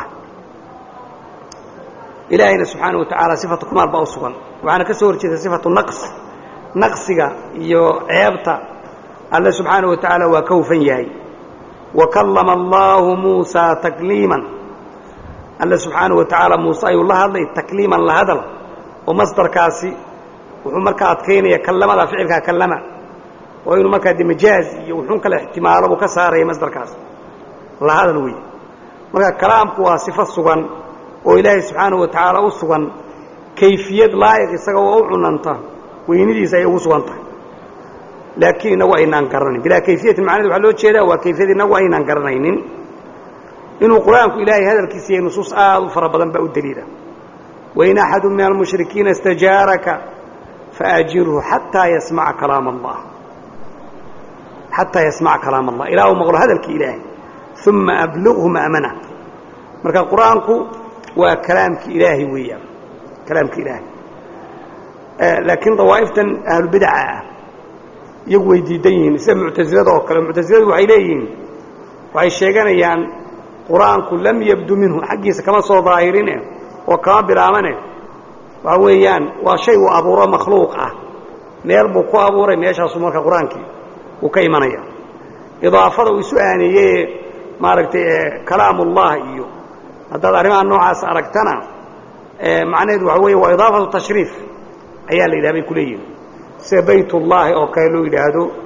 ilaahayna subxaanaه wa tacaala sifatu kamaal baa u sugan waxaana ka soo hor jeeda sifatu naqs naqsiga iyo ceebta alle subxaanaه wa tacaala waa ka hufan yahay wa kallama allahu muusaa takliiman alle subxaanaه wa tacaala muuse ayuu la hadlay takliiman la hadal oo masdarkaasi wuxuu markaa adkaynaya kallamada ficilkaa kallama oo inuu markaa de majaaz iyo wuxuun kale ixtimaalo buu ka saaraya masdarkaas la hadal wey marka kalaamku waa sifo sugan oo ilaahay subxaanahu wa tacaala u sugan kayfiyad laa'iq isaga oo u cunanta weynidiisa ayay ugu sugan tahay laakiin inagu aynaan garanayn bilaa kayfiyatin macnahedu waxaa loo jeedaa waa kayfiyad inagu aynaan garanaynin inuu qur-aanku ilaahay hadalkiisa yahay nusuus aad u fara badan baa u daliila wain axadu min almushrikiina istajaaraka faajirhu xataa yasmaca kalaam allah xataa yasmaca kalaam allah ilaa uu maqlo hadalka ilaahay uma abliqhu ma'mana marka qur-aanku waa kalaamki ilaahay weeyaan kalaamka ilaahay laakiin dawaa'iftan ahlubidaca ah iyagu way diidan yihiin sida muctasilada oo kale muctasiladu waxay leeyihiin waxay sheeganayaan qur-aanku lam yabdu minhu xaggiisa kama soo daahirine oo kama bilaabane waxa weeyaan waa shay uu abuuro makhluuq ah meel buu ku abuuray meeshaasuu marka qur-aankii uu ka imanaya idaafada uu isu aaneeyey maaragtay kalaamullah iyo haddaad arrimaha noocaas aragtana macnaheedu waxa weeye waa idaafatu tashriif ayaa la yidhaha bay ku leeyihin sida baytullaahi oo kale loo yidhaahdo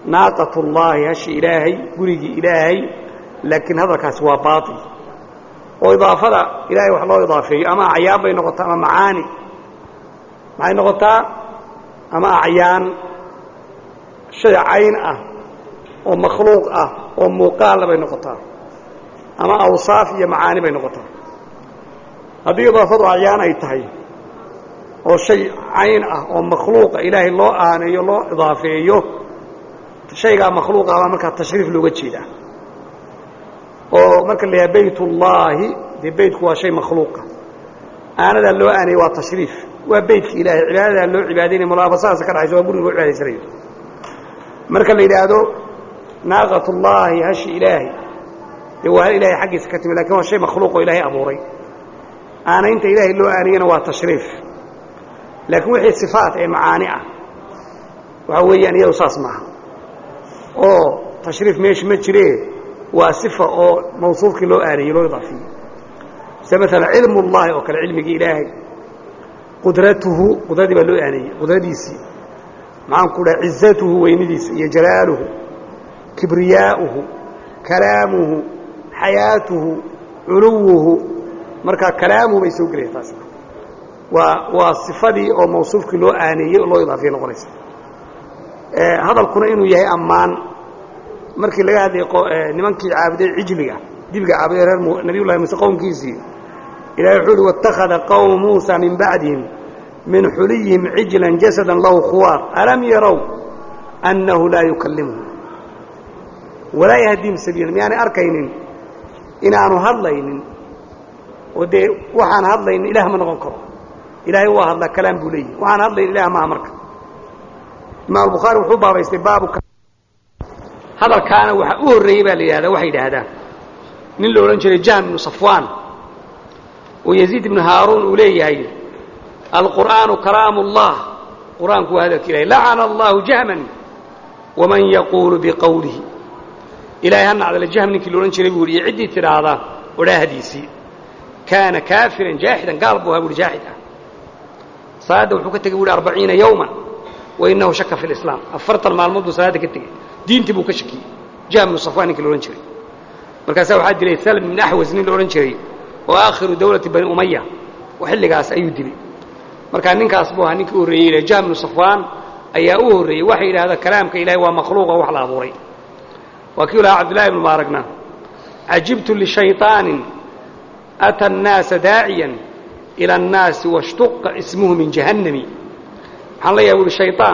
naaqatullaahi hashi ilaahay gurigii ilaahay laakiin hadalkaasi waa baatil oo idaafada ilaahay wax loo idaafeeyo ama acyaan bay noqotaa ama macaani maxay noqotaa ama acyaan shay cayn ah oo makhluuq ah oo muuqaalla bay noqotaa ama awsaaf iyo macaani bay noqotaa haddii idaafadu acyaan ay tahay oo shay cayn ah oo makhluuqa ilaahay loo aaneeyo loo idaafeeyo shaygaa makhluuqa baa markaa tashriif looga jeedaa oo marka la yahay baytullaahi dee beytku waa shay makhluuqa aanadaa loo aaneeye waa tashriif waa beytka ilaahay cibaadadaa loo cibaadaynaya mulaabasahaasa ka dhexayso waa guriga loo cibaadaysanayo marka la yidhaahdo naaqatullaahi hashi ilaahay dee waa hal ilaahay xaggiisa ka timi lakin waa shay makhluuq oo ilaahay abuuray aanaynta ilaahay loo aaniyana waa tashriif laakiin wixii sifaat ee macaani ah waxaa weeyaan iyadu saas maaha oo tashriif meesha ma jiree waa sifa oo mawsuufkii loo aaneeyey loo idaafiyey sida maalan cilmu ullaahi oo kale cilmigii ilaahay qudratuhu qudradii baa loo aaneeyey qudradiisii maxaan ku dhaha cizatuhu weynidiisa iyo jalaaluhu kibriyaa'uhu kalaamuhu xayaatuhu culuwuhu markaa kalaamuhu bay soo gelaya taas waa waa sifadii oo mawsuufkii loo aaneeyey oo loo idaafiyey noqonaysa hadalkuna inuu yahay ammaan markii laga hadlayay nimankii caabuday cijliga dibiga caabuday reer nabiy llahi muuse qowmkiisii ilahay wuxuu uhi waاtakhada qowmu muusa min bacdihim min xuliyihim cijlan jasada lahu khuwaar alam yarow annahu laa yukallimuhu walaa yahdiim sabiila miyaanay arkaynin inaanu hadlaynin oo dee waxaan hadlaynin ilaah ma noqon karo ilaahay waa hadlaa kalaam buu leeyihi waxaan hadlaynin ilah maaha marka imaam albukhaari wuxuu baabaystay baabu hadalkaana waxaa u horreeyey baa la yidhahdaa waxay yidhaahdaan nin la odhan jiray jahm ibnu safwaan oo yaziid ibnu haaruun uu leeyahay alqur'aanu kalaamu اllah qur'aanku waa hadalka ilahay lacana allahu jahman waman yaquulu biqowlihi ilahay ha nacdala jahm ninkii la odhan jiray buu yidhi iyo ciddii tidhaahda odhaahdiisii kaana kaafiran jaaxidan gaal buu ahaa buuhi jaaxid ah salaadda wuxuu ka tegey bu uhi arbaciina yowman wainahu shaka fi lislaam afartan maalmood buu salaadda ka tegey diintii buu ka shakiyey jahm ibnu safwaan ninkii la odhan jiray markaasaa waxaa dilay salm ibn axwas nin la odhan jiray oo aakhiru dawlati bani umaya oo xilligaas ayuu dilay markaa ninkaas buu ahaa ninkii u horreeyey jahm ibnu safwaan ayaa u horreeyey waxay yidhahdaa kalaamka ilahay waa makhluuq oo wax la abuuray waa kii lahaa cabdullahi ibnu maaragna cajibtu lishayطaanin ata الnaasa daaciyan ilى الnaasi washtuqa ismuhu min jahannami waxaan la yaha uli shayطaan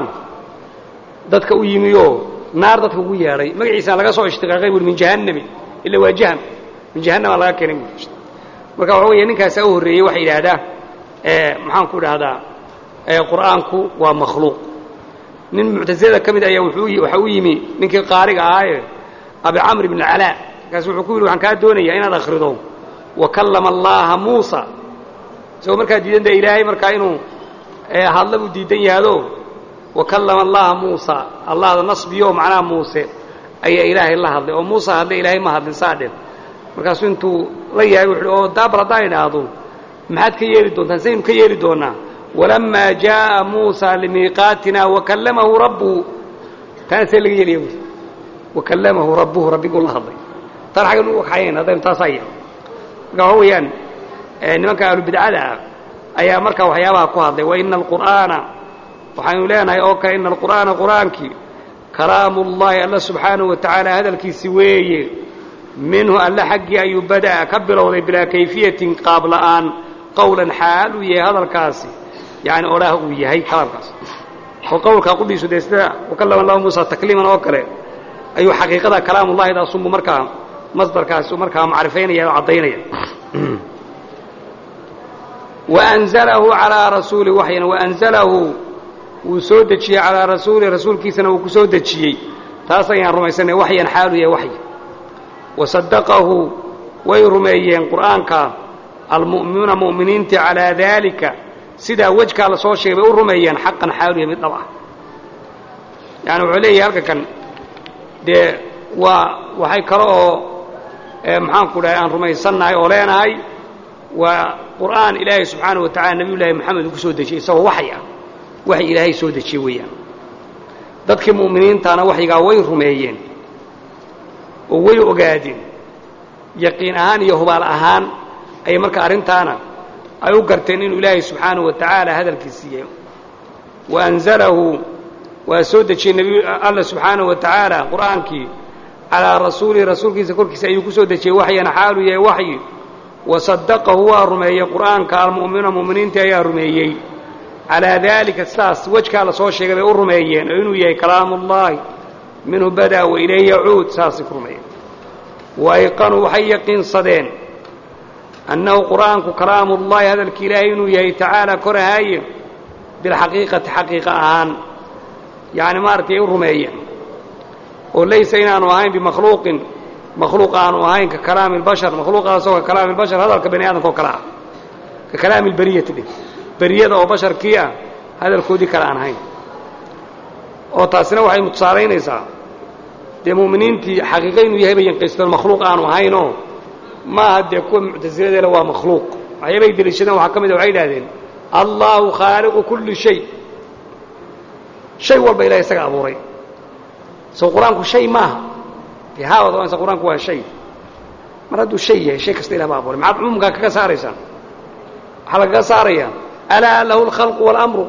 dadka u yimi oo naar dadka ugu yeedhay magaciisana laga soo ishtiqaaqay buui min jahannami ila waa jahm min jahannama laga keenay marka waxa weeye ninkaasaa u horreeyey waxay yidhaahdaa maxaan ku dhahdaa qur'aanku waa makhluuq nin muctasilada ka mid ayaa waxaa u yimi ninkii qaariga ahaaye abi camr ibn calaa markaasu wuxuu ku yidhi waxaan kaa doonayaa inaad akhrido wakallama allaha muusa isagoo markaa diidan da ilaahay markaa inuu hadla buu diidan yahdo wakallama allaha muusa allahda nasbiyo macnaha muuse ayaa ilaahay la hadlay oo muuse hadlay ilaahay ma hadlin saa dhen markaasuu intuu la yahay wuxuu oo daabal haddaan idhaahdo maxaad ka yeeli doontaan saynu ka yeeli doonaa walamaa jaa'a muusa limiiqaatina wakallamahu rabbuhu taana see laga yeelaya buui wakallamahu rabbuhu rabbiguu la hadlay taan xaggan u kaxayayn haddaynu taasaa yahay marka waxa weeyaan nimanka ahlubidcada ah ayaa markaa waxyaabaha ku hadlay waina alqur'aana waxaynu leenahay oo kale ina alqur'aana qur'aankii kalaamu ullahi alla subxaanahu wa tacaala hadalkiisi weeye minhu alle xaggii ayuu bada'a ka bilowday bilaa kayfiyatin qaab la'aan qowlan xaal uu yahay hadalkaasi yani odhaah uu yahay kalaamkaas oo qowlkaa qudhiisu dee sida wakallama allahu muusa takliiman oo kale ayuu xaqiiqada kalaamullahidaasunbu markaa masdarkaasi markaa macrifaynaya oo caddaynaya waanzalahu calaa rasuuli waxyan waanzalahu wuu soo dejiyey calaa rasuuli rasuulkiisana wuu ku soo dejiyey taas ayaan rumaysanay waxyan xaalu yahay waxy wasadaqahu way rumeeyeen qur'aanka almu'minuuna mu'miniinta calaa daalika sidaa wejkaa la soo sheegay bay u rumeeyeen xaqan xaalu yahay mid dhab ah yani wuxuu leeyahay halka kan dee waa waxay kale oo maxaanku dhahay aan rumaysannahay oo leenahay waa qur'aan ilaahay subxaanaه wa tacala nabiy llaahi moxamed uu ku soo dejiyey isagoo waxay ah waxay ilaahay soo dejiyey weeyaan dadkii mu'miniintaana waxyigaa way rumeeyeen oo way ogaadeen yaqiin ahaan iyo hubaal ahaan ayay marka arrintaana ay u garteen inuu ilaahay subxaanahu wa tacaala hadalkiisiiye wa anzalahu waa soo dejiyey nebi alla subxaanahu wa tacaala qur'aankii calaa rasuulihi rasuulkiisa korkiisa ayuu ku soo dejiyey waxyana xaalu yahay waxyi wa saddaqahu waa rumeeyey qur'aanka almu'minuuna mu'miniintii ayaa rumeeyey calaa daalika sidaas wejkaa la soo sheegay bay u rumeeyeen oo inuu yahay kalaamuullaahi minhu badaa wa ilayhi yacuud saasay ku rumeeyeen wa ayqanuu waxay yaqiinsadeen annahu qur'aanku kalaamuullaahi hadalki ilaahay inuu yahay tacaala korahaaye bilxaqiiqati xaqiiqa ahaan yacni maaragtay ay u rumeeyeen oo laysa inaanu ahayn bimakhluuqin makhluuq aanu ahayn ka kalaami اlbashar makhluuqaasoo ka kalaami اlbashar hadalka bani aadamka oo kale ah ka kalaami اlberiyati dheh beriyada oo basharkii ah hadalkoodii kale aan ahayn oo taasina waxay tusaalaynaysaa dee mu'miniintii xaqiiqa inuu yahay bay yanqaysteen makhluuq aanu ahaynoo maaha dee kuwa muctasiladeele waa makhluuq waxyaabay deliishadeen waxaa ka mid a waxay idhahdeen allahu khaaliqu kulli shay shay walba ilahay isaga abuuray sow qur-aanku shay maaha dee haawad oansa qur-aanku waa shay mar hadduu shay yahay shay kasta ilah baa abuuray maxaad cumuumkaa kaga saaraysaan waxaa lagaga saarayaa alaa lahu alkhalqu waalamru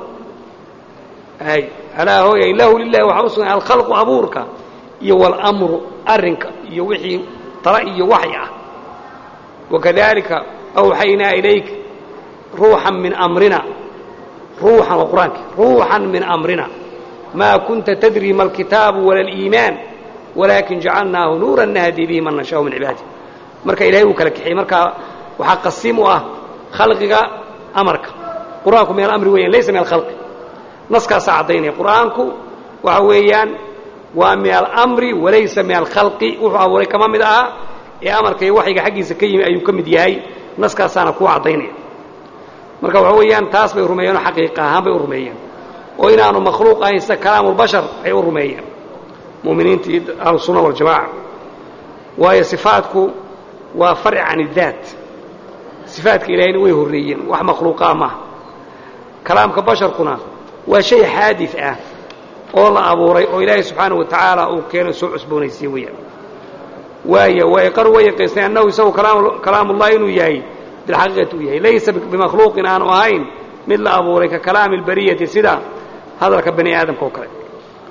ay alaa hooyay lahu lilahi waxaa u sugan alkhalqu abuurka iyo waalamru arrinka iyo wixii tala iyo waxy ah wakadalika awxaynaa ilayka ruuxan min amrina ruuxan waa qur-aanki ruuxan min amrina maa kunta tadri ma alkitaabu wala aliimaan walaakin jacalnaahu nuuran nahdi bihi man nashaau min cibaadi marka ilahay wuu kala kaxiyey marka waxaa qasiim u ah khalqiga amarka qur-aanku min alamri weeyaan laysa min alkhalqi naskaasaa caddaynaya qur'aanku waxa weeyaan waa min alamri walaysa min alkhalqi wuxuu abuuray kama mid aha ee amarka iyo waxyiga xaggiisa ka yimi ayuu ka mid yahay naskaasaana kuu caddaynaya marka waxa weeyaan taas bay rumeeyeenoo xaqiiqa ahaan bay u rumeeyeen oo inaanu makhluuq ahayn sida kalaamulbashar ay u rumeeyeen mu'miniintii ahlusunna waljamaaca waayo sifaadku waa farci can iddaat sifaadka ilahayna way horreeyeen wax makhluuqaa maaha kalaamka basharkuna waa shay xaadid ah oo la abuuray oo ilaahay subxaanahu wa tacaala uu keeno soo cusboonaysiye weeyaan waaya wayqaru way yaqiinsanay annahu isagu kalaamullahi inuu yahay bilxaqiiqati uu yahay laysa bimakhluuqin aanu ahayn mid la abuuray ka kalaami albariyati sida hadalka bani aadamka oo kale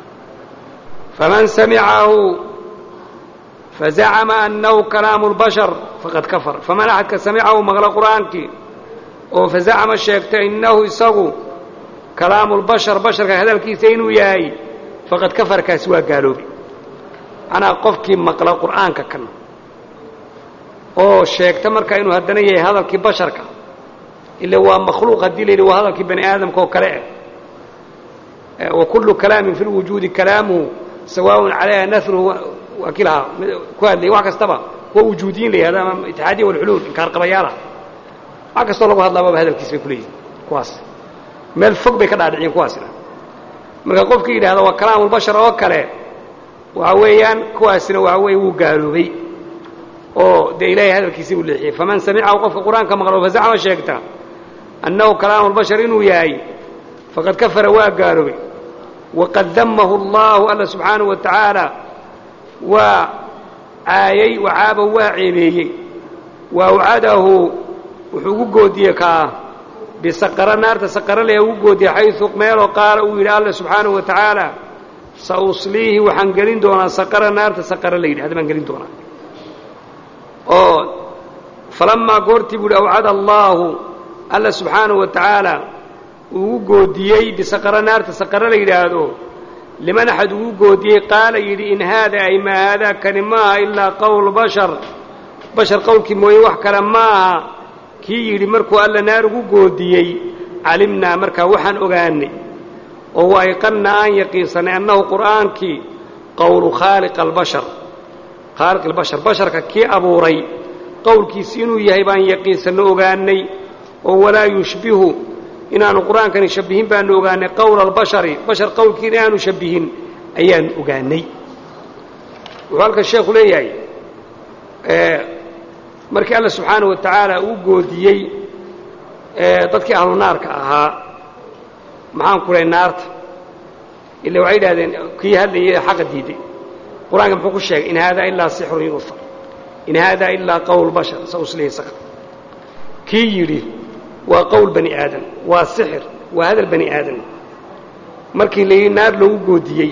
faman samicahu fazacama annahu kalaamu lbashar faqad kafar faman axadka samicahu maqla qur'aankii oo fazacama sheegta innahu isagu kalaamu lbashar basharka hadalkiisa inuu yahay faqad kafarkaasi waa gaaloobay macnaa qofkii maqla qur'aanka kan oo sheegta markaa inuu haddana yahay hadalkii basharka ila waa makhluuq haddii la yidhi waa hadalkii bani aadamka oo kale ah wa kullu kalaamin fi lwujuudi kalaamuhu sawaaءun calayha nasruhu waa kii lahaa ku hadlayay wax kastaba waa wujuudiyin la yihahda ama itixaadiya walxuluul inkaar qabayaalah wax kastoo lagu hadlaababa hadalkiis bay ku leeyihin kuwaas meel fog bay ka dhaadhiciyeen kuwaasina marka qofkii yidhahda waa kalaamulbashar oo kale waxa weeyaan kuwaasina waxa weeye wuu gaaloobay oo dee ilaahay hadalkiisii buu leexiyey faman samicahu qofka qur-aanka maqlo fazacma sheegta annahu kalaamu lbashar inuu yahay faqad kafara waa gaaloobay waqad damahu allahu alla subxaanahu wa tacaala waa caayey wacaabahu waa ceebeeyey wa awcadahu wuxuu ugu goodiyey kaa bisaqara naarta saqara leh ugu goodiyey xaysu meeloo qaala uu yidhi alla subxaanahu wa tacaala sa usliihi waxaan gelin doonaa saqara naarta saqara la yidhahda baan gelin doonaa oo falamaa goortii buu yidhi awcada allaahu alla subxaanahu wa tacaala ugu goodiyey bisaqara naarta saqara la yidhaahdo liman axad ugu goodiyey qaala yidhi in haada ay maa haadaa kani maaha ilaa qowl bashar bashar qowlkii mooye wax kale maaha kii yidhi markuu alla naar ugu goodiyey calimnaa markaa waxaan ogaanay oo waayqanna aan yaqiinsanay annahu qur'aankii qowlu khaaliq albashar khaaliq albashar basharka kii abuuray qowlkiisi inuu yahay baan yaqiinsanno ogaanay oo walaa yushbihu inaanu qur-aankani shabbihin baanu ogaanay qowla albashari bashar qowlkii inaanu shabbihin ayaanu ogaanay wuxuu halkan sheekhu leeyahay markii alla subxaanahu wa tacaala uu goodiyey dadkii ahlu naarka ahaa maxaan ku lehay naarta ila waxay yidhahdeen kii hadlayay xaqa diiday qur-aanka muxuu ku sheegay in haadaa ilaa sixrun yuufar in haadaa ilaa qowl bashar sa uslihi saqar kii yidhi waa qowl bani aadam waa sixir waa hadal bani aadam markii layidhi naar loogu goodiyey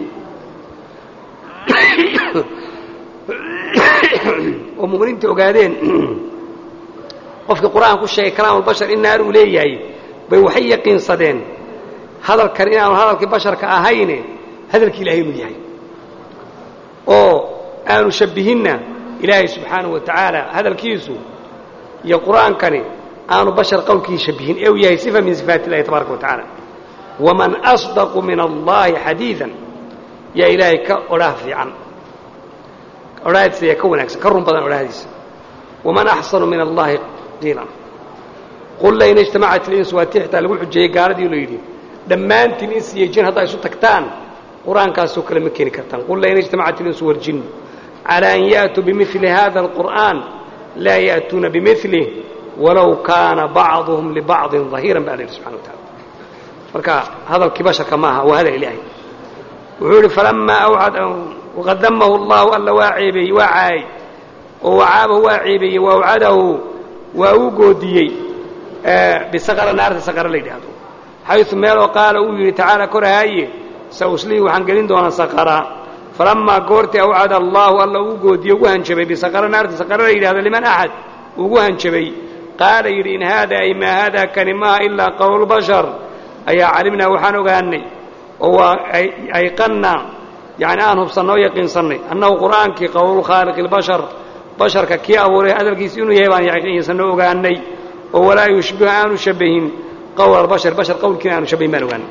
oo mu'miniinta ogaadeen qofkii qur-aanka ku sheegay kalaamulbashar in naar uu leeyahay bay waxay yaqiinsadeen hadalkan inaanu hadalkii basharka ahayne hadalkii ilaahay inuu yahay oo aanu shabbihinna ilaahay subxaanahu wa tacaala hadalkiisu iyo qur-aankani aanu bashar qowlkii shabbihin ee uu yahay sifa min sifaat illahi tabaaraka wa tacaala waman asdaqu min allahi xadiidan yaa ilaahay ka odhaah fiican odhaahdiisa yaa ka wanaagsan ka run badan odhaahdiisa waman axsanu min allahi qiilan qul lain ijtamacat ilinsu waa tii xitaa lagu xujeeyey gaaladii loo yidhi dhammaantiin ins iyo jin haddaa isu tagtaan qur-aankaasoo kale ma keeni kartaan qul lain ijtamacat ilinsu waljin calى an ya'tuu bimili hada alqur'an laa ya'tuuna bimilih walow kaana bacduhum libacdin dahiiran ba la yidhi subxana wa taala marka hadalkii basharka maaha waa hadal ilaahay wuxuu yidhi falamaa awcad waqad damahu allahu alla waa ceebeeyey waa caayay oo wacaabahu waa ceebeeyey wa awcadahu waa uu goodiyey bisaqara naarta saqara la yidhaahdo xaysu meeloo qaala uu yidhi tacaala korahaaye sa uslihi waxaan gelin doonaa saqara falamaa goortii awcada allaahu alla uu goodiye ugu hanjabay bisaqara naarta saqara la yidhahdo liman axad ugu hanjabay qaala yidhi in haada ay maa haadaa kani maaha ilaa qowl bashar ayaa calimnaa waxaan ogaanay oo waa ayqannaa yani aan hubsannay oo yaqiinsannay annahu qur'aankii qowlu khaaliqi lbashar basharka kii abuuray hadalkiisa inuu yahay baan yaqiinsanno ogaanay oo walaa yushbihu aanu shabahin qowl albashar bashar qowlkiina aanu shabahin baan ogaanay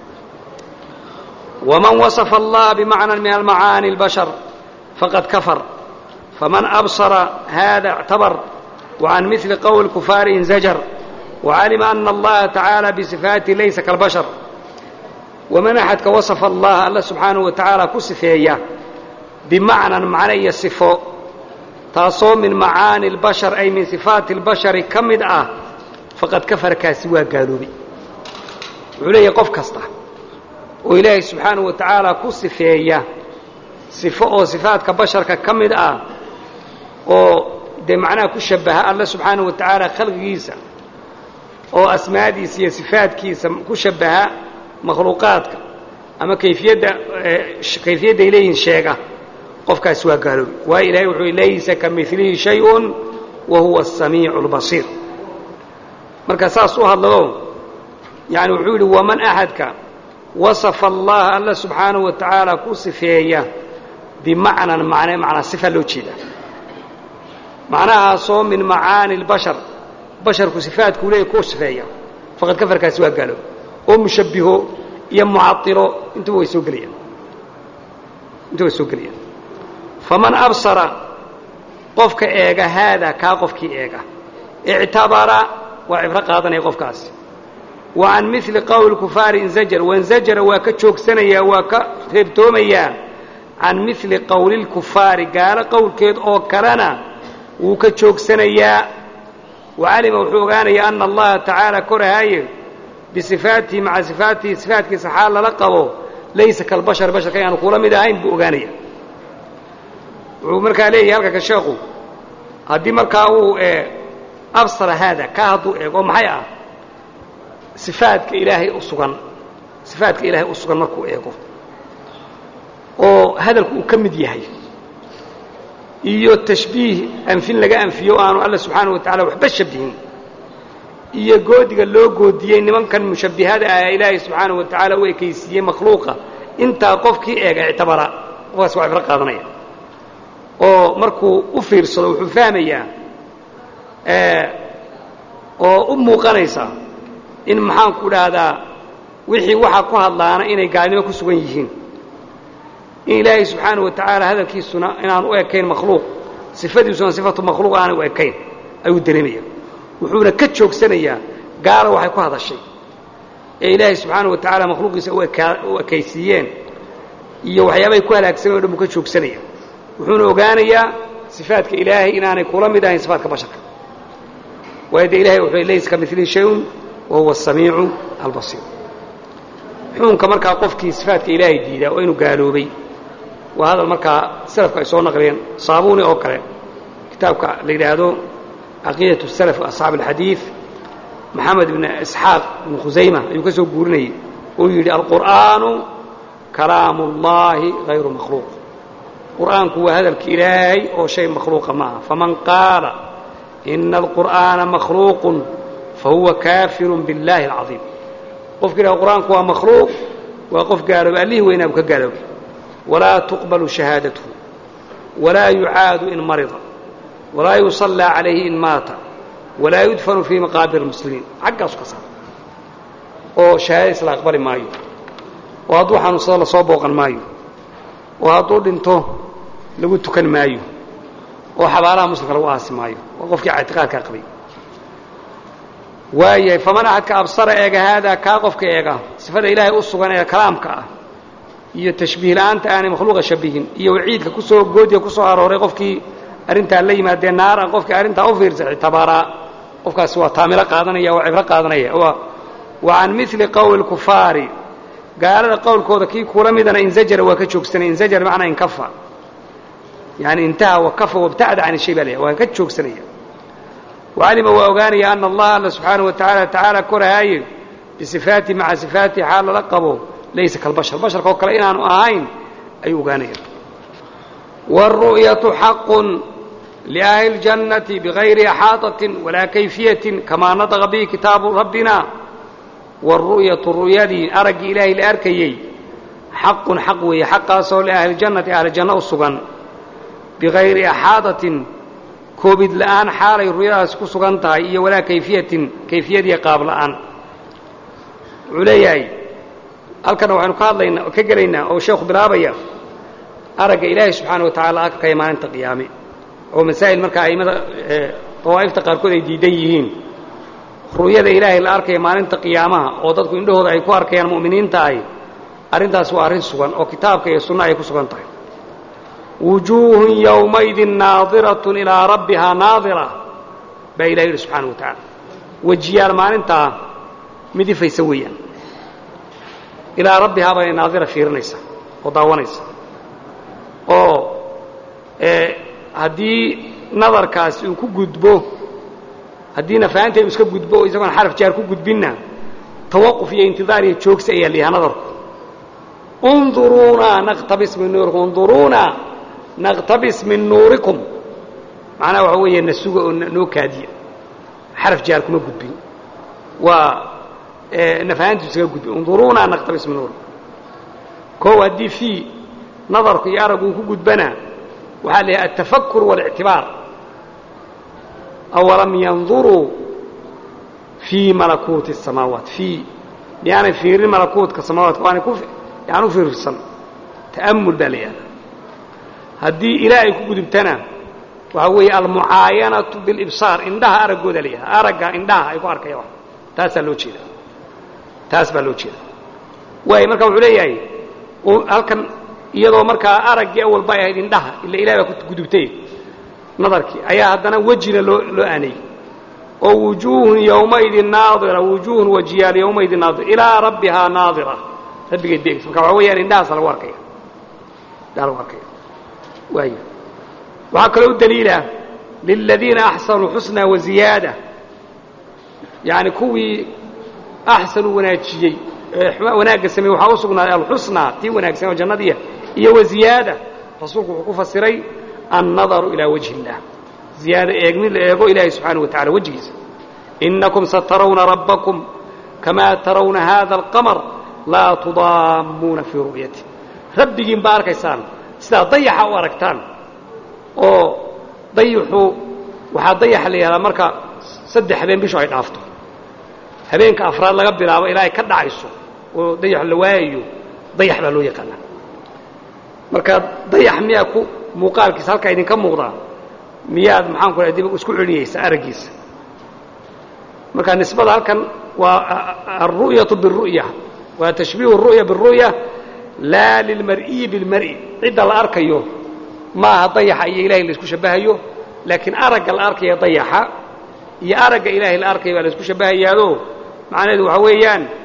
waman wasafa allaha bimacnan min almacaani اlbashar faqad kafar faman absara hada اctabar وعن مثل قول الكفار انزجر وعلم أن الله تعالى بصفاته ليس كالبشر ومن أحد وصف الله الله سبحانه وتعالى كصفية بمعنى معنى صفه تاصو من معاني البشر أي من صفات البشر كمد آه فقد كفر كاسوا قالوا بي علي قف كسته وإلهي سبحانه وتعالى كصفية صفه صفات كبشر كمد آه dee macnaha ku shabaha alla subxaanahu wa tacaala khalqigiisa oo asmaadiisa iyo sifaadkiisa ku shabaha makhluuqaadka ama kayfiyadda kayfiyadday leeyihin sheega qofkaasi waa gaaloobi waayo ilahay wuxuu laysa ka milihi shay-un wa huwa asamiicu اlbasiir marka saas u hadlado yani wuxuu yidhi waman axadka wasafa allaha alla subxaanahu wa tacaala ku sifeeya bimacnan macne macnaa sifa loo jeeda macnahaasoo min macaani اlbashar basharku sifaadkuu leeya ku sifeeya faqad kafarkaasi waa gaalo oo mushabbiho iyo mucadilo intuba way soo gelayaan intuba way soo gelayaan faman absara qofka eega haada kaa qofkii eega ictabara waa cibro qaadanaya qofkaasi wa can mili qowli kufaari inzajar wainzajara waa ka joogsanayaa waa ka reebtoomayaa can mili qowli اlkufaari gaalo qowlkeed oo kalena wuu ka joogsanayaa wacalima wuxuu ogaanayaa ana allaha tacaala korahaaye bisifaatihi maca sifaatihi sifaatkiisa xaal lala qabo laysa kalbashar basharka inaanu kula mid ahayn buu ogaanaya wuxuu markaa leeyahay halka ka sheekhu haddii markaa uu absara haada kaa hadduu eego maxay ah sifaadka ilaahay u sugan sifaadka ilaahay u sugan markuu eego oo hadalku uu ka mid yahay iyo tashbiih anfin laga anfiyo o aanu alla subxaanaه wa tacala waxba shabihin iyo goodiga loo goodiyey nimankan mushabbihada ah ilaahay subxaanaه wa tacaala u ekaysiiyey makhluuqa intaa qofkii eega ictabara qofkaas waa cibro qaadanaya oo markuu u fiirsado wuxuu fahmayaa oo u muuqanaysa in maxaanku dhahdaa wixii waxa ku hadlaana inay gaalnimo ku sugan yihiin in ilaahay subxaanaه wa tacaala hadalkiisuna inaan u ekayn makhluuq sifadiisuna sifatu makhluuq aanay u ekayn ayuu dareemaya wuxuuna ka joogsanayaa gaalo waxay ku hadashay ee ilaahay subxaanaه wa tacaala makhluuqiisa u ekaysiiyeen iyo waxyaabahay ku halaagsameen o dhan buu ka joogsanaya wuxuuna ogaanayaa sifaadka ilaahay inaanay kula mid ahayn sifaadka basharka waayo dee ilahay wuxuu laysa ka milihi shayun wa huwa الsamiicu albasiir xuunka markaa qofkii sifaadka ilaahay diidaa oo inuu gaaloobay waa hadal markaa salafka ay soo naqliyeen saabuuni oo kale kitaabka la yidhaahdo caqiidaة السلف وأصxaaب الxadيiث maxamed بn isxaaq بn khusayma ayuu ka soo guurinayay uu yidhi alqur'aaن kalaam الlahi غayru makhluuq qur'aanku waa hadalka ilaahay oo shay makhluuqa ma aha faman qaala إna الqur'aana makhluuq fahuwa kaafiru bالlahi الcaظيim qofka yidhah qur'aanku waa makhluuq waa qof gaaloobay allihii weynaa buu ka gaaloobay walaa tuqbalu shahaadaته walaa yucaadu in marida walaa yusallaa calayhi in maata walaa yudfanu fii maqaabir muslimiin xaggaasu ka saara oo shahaadadiis la aqbali maayo oo hadduu xanuunsado lasoo booqan maayo oo hadduu dhinto lagu tukan maayo oo xabaalaha muslimka lagu aasi maayo waa qofkii ictiqaadkaa qabay waayahay faman axadka absara eega haadaa kaa qofka eega sifada ilaahay u sugan ee kalaamka ah iyo tashbiih la'aanta aanay makhluuqa shabihin iyo waciidka kusoo goodiga ku soo arooray qofkii arrintaa la yimaadee naaran qofkii arrintaa u fiirsay tabaaraa qofkaasi waa taamilo qaadanaya waa cibro qaadanaya wa can mili qowli kufaari gaalada qowlkooda kii kula midana inzajara waa ka joogsanay inzajar macnaa inkafa yani intaha wakafa wabtacda can shay baa la waa ka joogsanaya wacalima waa ogaanaya ana allaha alla subxaanaه wa tacaala tacaala korahaaye bisifaati maca sifaati xaal lala qabo laysa kalbashar basharka oo kale inaanu ahayn ayuu ogaanaya wاlru'yaةu xaqu liahli اljannati bigayri axaadaةi walaa kayfiyaةi kamaa nadaqa bihi kitaabu rabbina wاlru'yatu ru'yadii araggii ilaahay la arkayey xaqun xaq weeye xaqaasoo liahli اljannati ahli janno u sugan bigayri axaadaةin koobid la'aan xaalay ru'yadaasi ku sugan tahay iyo walaa kayfiyatin kayfiyadiiyo qaab la'aan wuxuu leeyahay halkana waxaynu ka hadlaynaa ka gelaynaa oo sheekhu bilaabaya aragga ilaahay subxaana wa tacala arkaya maalinta qiyaame oo masaa'il markaa a'immada dawaa'ifta qaarkood ay diidan yihiin ru'yada ilaahay la arkaya maalinta qiyaamaha oo dadku indhahooda ay ku arkayaan mu'miniinta ahi arrintaas waa arrin sugan oo kitaabka iyo sunna ay ku sugan tahay wujuuhun yowmaydin naadiratun ilaa rabbihaa naadira baa ilahi yidhi subxaana wa tacaala wejiyaal maalintaa mid ifaysa weeyaan ilaa rabbihaa bay naadira fiirinaysa oo daawanaysa oo haddii nadarkaasi uu ku gudbo haddii nafahanteedu iska gudbo oo isagoon xaraf jaar ku gudbinna tawaquf iyo intidaar iyo joogsi ayaa layahaa nadarku unduruuna naqtabis min nuurikum unduruuna naqtabis min nuurikum macnaha waxa weeye na suga oo noo kaadiya xaraf jaar kuma gudbin waa nafahantiisu iskaga gudbin unduruuna naqtabis min nuurikum koow haddii fii nadarku iyo araggu uu ku gudbana waxaa la yidhaha altafakur waاlictibaar awalam yanduruu fii malakuuti الsamaawaat fii miyaanay fiirin malakuutka samaawatka waanay ku yaan u fiirsan ta'amul baa la yidhahda haddii ilaah ay ku gudubtana waxaa weeye almucaayanaةu biاlibsaar indhaha araggooda la yidhahda aragga indhaha ay ku arkayaan taasaa loo jeeda taas baa loo jeeda waay marka wuxuu leeyahay halkan iyadoo markaa araggii awalba ay ahayd indhaha ila ilahi baa ku gudubtay nadarkii ayaa haddana wejina loo loo aanayey oo wujuuhun yowmaydin naadira wujuuhun wajiyaal yowmaydin naadira ilaa rabbihaa naadira rabbigeed beegis marka waxa weeyaan indhahaasa lagu arkaya indhaha lagu arkaya waay waxaa kaloo u daliila liladiina axsanuu xusna waziyaada yani kuwii axsanuu wanaajiyey wanaagga sameeye waxaa u sugnaaday alxusnaa tii wanaagsan oo jannadiiya iyo waziyaada rasuulku wuxuu ku fasiray annadaru ilaa wajhi اllah ziyaado eegmid la eego ilaahay subxaanaه wa tacala wejigiisa inakum satarawna rabbakum kamaa tarawna hada alqamar laa tudaammuuna fii ru'yati rabbigiin baa arkaysaan sidaa dayaxa u aragtaan oo dayaxu waxaa dayaxa la yihahdaa marka saddex habeen bishu ay dhaafto habeenka afraad laga bilaabo ilaa ay ka dhacayso oo dayax la waayayo dayax baa loo yaqaanaa marka dayax miyaa ku muuqaalkiisa halkaa idinka muuqdaa miyaad maxaan ku dib isku celinaysa araggiisa marka nisbada halkan waa alru'yatu biاru'ya waa tashbiihu الru'ya biالru'ya laa lilmar'iyi biاlmar'i cidda la arkayo maaha dayaxa iyo ilahay la isku shabahayo laakiin aragga la arkaya dayaxa iyo aragga ilaahay la arkaya baa la isku shabahayaado macnaheedu waxaa weeyaan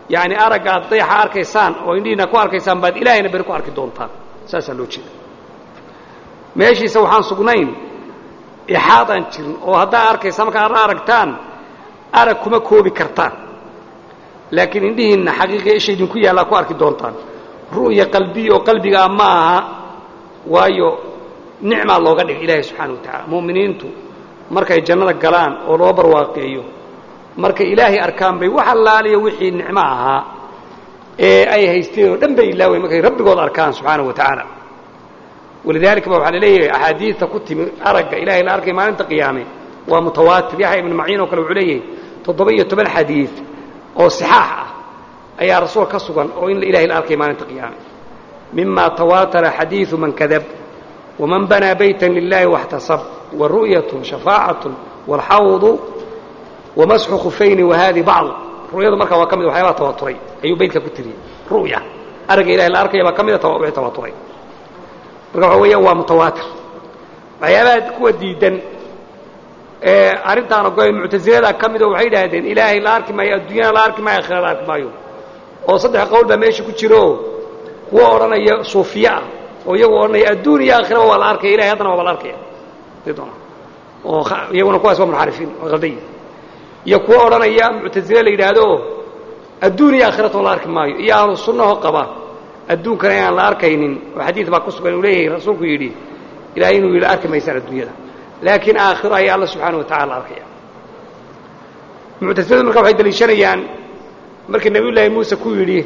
yacni aragga aad dayaxa arkaysaan oo indhihiina ku arkaysaan baad ilaahayna beri ku arki doontaan saasaa loo jeeda meeshiisa waxaan sugnayn ixaadaan jirin oo haddaa arkaysa markaa adna aragtaan arag kuma koobi kartaan laakiin indhihiinna xaqiiqiya isha idinku yaallaa ku arki doontaan ru'ya qalbiya oo qalbigaa ma aha waayo nicmaa looga dhigay ilaahay subxaana wa tacaala mu'miniintu markay jannada galaan oo loo barwaaqeeyo markay ilaahay arkaan bay wax allaaliya wixii nicmo ahaa ee ay haysteen oo dhan bay ilaawayn markay rabbigood arkaan subxaana wa tacaala walidaalika ba waxaa la leeyahay axaadiidta ku timi aragga ilahay la arkay maalinta qiyaame waa mutawaatir yaxya ibnu maciin oo kale wuxuu leeyahay toddoba iyo toban xadiid oo sixaax ah ayaa rasuul ka sugan oo in ilahay la arkay maalinta qiyaame mima tawaatara xadiidu man kadab waman banaa baytan lilahi waxtasab waru'yatu shafaacatu waalxawdu wamasxu khufayni wahadi bacdu ru'yadu markaa waa ka mid waxyaabaha tawaturay ayuu baydka ku tiriyey ru'ya aragga ilahay la arkaya baa ka mida wixii tawaturay marka waxa weeyaan waa mutawaatir waxyaabaha kuwa diidan ee arrintaan ogoy muctasilada ka midoo waxay yidhaahdeen ilaahay la arki maayo adduunyana la arki maayo akhira la arki maayo oo saddex qowl baa meesha ku jiro kuwa odhanaya suufiye ah oo iyagu odhanaya adduun iyo aakhiraba waa la arkaya ilahay haddana waaba la arkaya oo iyaguna kuwaas waa munxarifiin waa qaldayi iyo kuwa odhanaya muctasile la yidhaahdo adduun iyo aakhiratan la arki maayo iyo ahlu sunnaho qaba adduunkana inaan la arkaynin oo xadiid baa ku sugan uu leeyahay rasuulku yidhi ilahay inuu yidhi arki maysaan adduunyada laakiin aakhiro ayaa alla subxaana wa tacala la arkaya muctasiladu marka waxay daliishanayaan markii nabiy llaahi muuse ku yidhi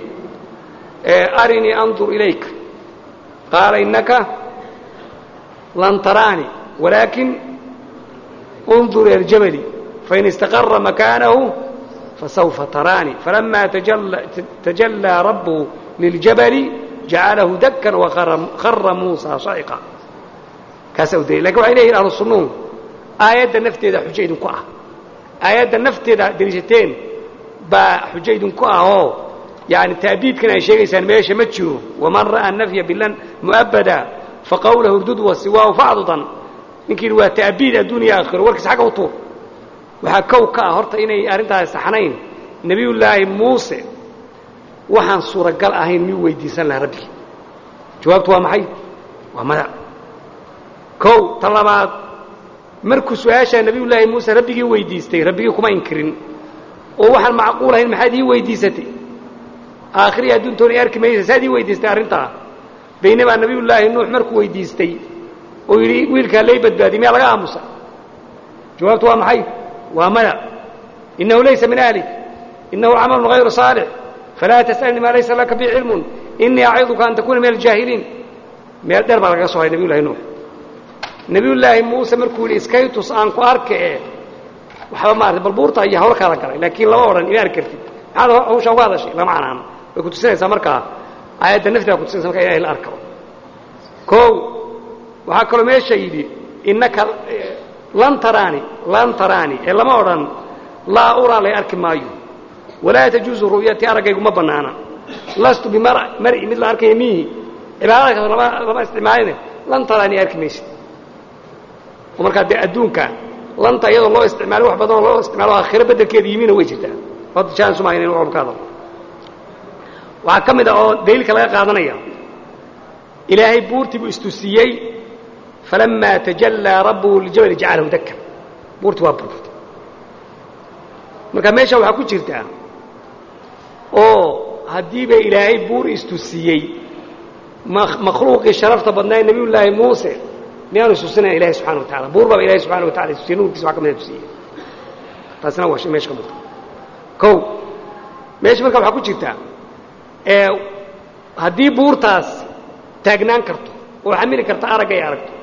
arinii andur ilayk qaala innaka lan taraani walaakin undur ila aljabali fain istaqara makaanahu fasawfa taraani falama tajallaa rabbuhu liljabali jacalahu dakkan wakara muusa saciqa kaasaa u daliy lakin waxay leeyihin ahlu sunnuhu aayadda nafteeda xujo idinku ah aayadda nafteeda deliishateen baa xujo idinku ah oo yani ta'biidkan ay sheegaysaan meesha ma jiro waman ra'aa nafya bilan mu'abada faqawlahu urdud wasiwaahu facdudan ninkii waa ta'biid adduuniya aakhiro warkiis xagga u tuur waxaa kow ka ah horta inay arrintaasi saxnayn nebiyullaahi muuse waxaan suuragal ahayn miyuu weydiisan lahaa rabbigii jawaabtu waa maxay waa mada kow ta labaad markuu su-aashaa nebiyullaahi muuse rabbigii weydiistay rabbigii kuma inkirin oo waxaan macquul ahayn maxaad ii weydiisatay aakhiriya adduuntoona i arki maysa saad ii weydiistay arrintaa baynamaa nebiyullaahi nuux markuu weydiistay oo yidhi wiilkaa lay badbaadiy miyaa laga aamusa jawaabtu waa maxay waa mada innahu laysa min ahlik innahu camalun hayru saalix falaa tas'alnii maa laysa laka bi cilmun innii aciduka an takuuna min aljaahiliin meel dheer baa lagaga soo hay nebiyullahi nuux nebiyullaahi muuse markuu yidhi iskaytus aan ku arka e waxba maarata bal buurta iyo hawlo kaala galay laakiin lama odhan ima arki kartid maxaad hawshaa uga hadashay lama canaan way ku tusinaysaa markaa aayadda naftigaa kutusinaysa markaa ilahay la arkabo kow waxaa kaloo meesha yidhi innaka lan taraani lan taraani ee lama odhan laa uraa lay arki maayo walaa tajuusu ru'yatii araggaygu ma bannaana lastu bimari mid la arkaya miihi cibaadadakaas lama lama isticmaaline lan taraani arki maysid oo markaa dee adduunka lanta iyadoo loo isticmaalo wax badanoo loo isticmaalo aakhiro beddelkeeda yimiina way jirtaa hadda jaan suma haynayn waxba ka hadal waxaa ka mid ah oo daliilka laga qaadanaya ilaahay buurtii buu istusiiyey falamaa tajallaa rabbuhu liljabali jacalahu dakkan buurtii waa burburtay marka meesha waxaa ku jirtaa oo haddiiba ilaahay buur istusiiyey makhluuqii sharafta badnaa nebiyullaahi muuse miyaanu istusinaya ilahi subxana wa tacala buur baaba ilahi subxana wa tacala istusiye nuurkiisa wax ka mida tusiyey taasina waa meesha ka muuqda kow meesha marka waxaa ku jirtaa ee haddii buurtaas taagnaan karto oo xamili karta aragga ay aragto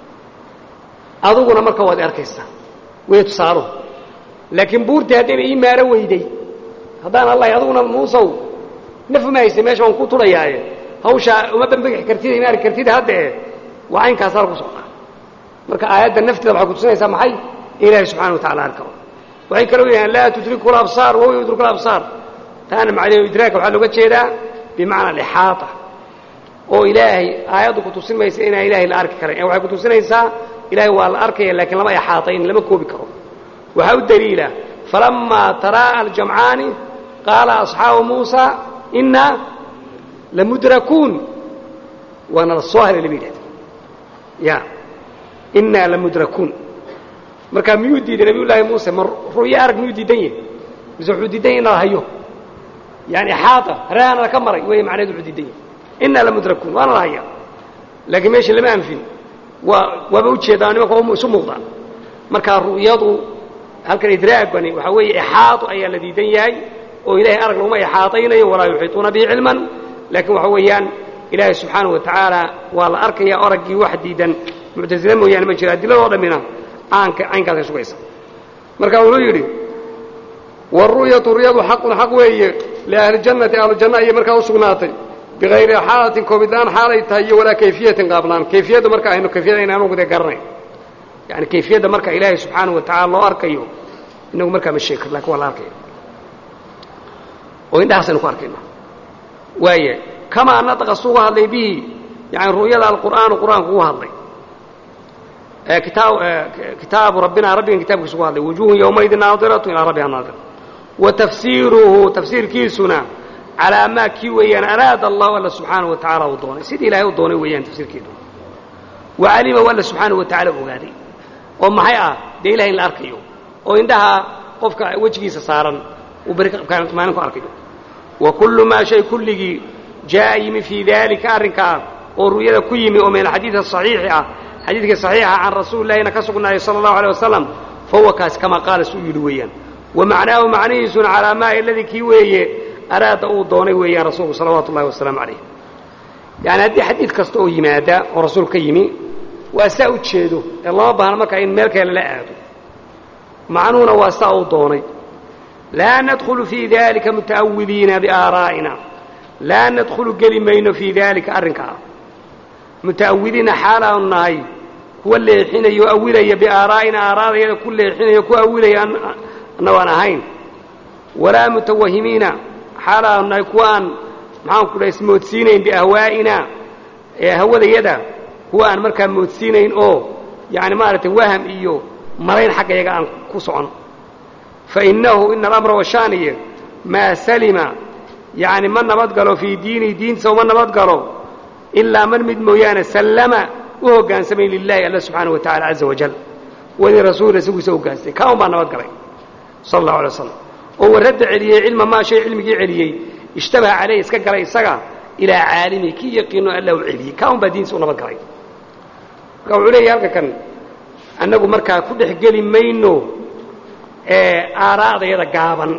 aduguna marka waad arkaysaa wey tusaaluhu laakiin buurtii haddayba ii maaro weyday haddaan allahay aduguna muusow nafma haysay meesha waan ku turayaaye hawshaa uma bambegixi kartida ima arki kartida haddee waa caynkaasaa lagu socdaa marka aayadda nafteeda waxay kutusinaysaa maxay ilaahay subxana wa tacala arkabo waxay kaloo yidhahaan laa tudriku labsaar wahuwa yudriku labsaar taana macnaheedu idraaka waxaa looga jeedaa bimacna alixaata oo ilaahay aayaddu kutusin maysa inaan ilaahay la arki karayn ee waxay kutusinaysaa ilaahay waa la arkaya laakiin lama ixaatayn lama koobi karo waxaa u daliila falamaa taraa'a aljamcaani qaala asxaabu muusa innaa lamudrakuun waana la soo haray lama yidhahda ya innaa lamudrakuun markaa miyuu diiday nabiyullaahi muuse ma ru'yo arag miyuu diidan yahay mise wuxuu diidan yahy in la hayo yani xaata hareana la ka maray wey macnaheed wuxuu diidan yahay innaa lamudrakuun waana la hayaa laakiin meesha lama anfin waa waaba ujeedaa nimanka waa isu muuqdaan markaa ru'yadu halkan idraagani waxaa weeye ixaato ayaa la diidan yahay oo ilaahay arag laguma ixaataynayo walaa yuxiituuna bihi cilman laakiin waxa weeyaan ilaahay subxaanahu wa tacaala waa la arkaya araggii wax diidan muctasile mooyaane ma jira adiladoo dhammina aanka caynkaasay sugaysa marka wuxuu yidhi waru'yatu ru'yadu xaqun xaq weeye liahlijannati ahlujanna ayay markaa u sugnaatay bikayri xaalatin koobidlaan xaalay tahay iyo walaa kayfiyatin qaablaan kayfiyadda marka aynu kayfiyada in anugu dee garanayn yani kayfiyadda marka ilaahay subxaanahu wa tacala loo arkayo inagu markaa ma sheegi kar lakin waa la arkaya oo indhahaasaynu ku arkayna waaya kamaa nataqa sugu hadlay bihi yani ru'yada alqur'aanu qur'aanku ugu hadlay kitaabu rabbina rabbigan kitabkiisa ugu hadlay wujuhun yowmaydin naadiratu ilaa rabbiha naadira wa tafsiiruhu tafsiirkiisuna calaa maa kii weeyaan araada allahu alla subxaanahu wa tacala uu doonay sidii ilaahay u doonay weeyaan tafsiirkeedu wa calimahu alla subxaanahu wa tacala ogaaday oo maxay ah dee ilahay in la arkayo oo indhaha qofka wejigiisa saaran uu beri maalin ku arkayo wa kullu maa shay kulligii jaa'a yimi fii daalika arrinkaa oo ru'yada ku yimi oo min alxadiidi asaxiixi ah xadiidka saxiixa can rasuulilahina ka sugnaayay sala allahu alay wasalam fa huwa kaas kamaa qaala suu yidhi weeyaan wa macnaahu macnihiisuna calaa maa iladii kii weeye araada uu doonay weeyaan rasuulku salawaatu ullahi wasalaamu calayh yani haddii xadiid kasta oo yimaada oo rasuulku ka yimi waa saa u jeedo ee lama baahna markaa in meel kale lala aado macnuhuna waa saa uu doonay laa nadkhulu fii dalika muta'awiliina biaaraa'ina laa nadkhulu geli mayno fii daalika arrinkaa muta'awiliina xaalaanu nahay kuwa leexinaya o awilaya biaaraa'ina aaraadayada ku leexinaya ku awilaya annagoo aan ahayn walaa mutawahimiina xaalaanu nahay kuwa aan maxaanku dhaha ismoodsiinayn biahwaa'ina ee hawadayada kuwa aan markaa moodsiinayn oo yani maaragtay waham iyo malayn xagga yaga aan ku socon fainahu ina alamra washaaniye maa salima yani ma nabadgalo fii diinihi diintiisa uma nabadgalo ilaa man mid mooyaane sallama u hoggaansamay lilahi alla subxaanaه wa tacala caza wajal weli rasuul isaguisa hoggaansamay kaa un baa nabadgalay sala اllahu alay waslam oo warradda celiyey cilma maa shay cilmigii celiyey ishtabaha caleyh iska galay isaga ilaa caalimi kii yaqiino alla u celiyey kaa un baa diintiisa u nabadgalay marka wuxuu leeyahy halka kan annagu markaa ku dhex geli mayno aaraa'dayada gaaban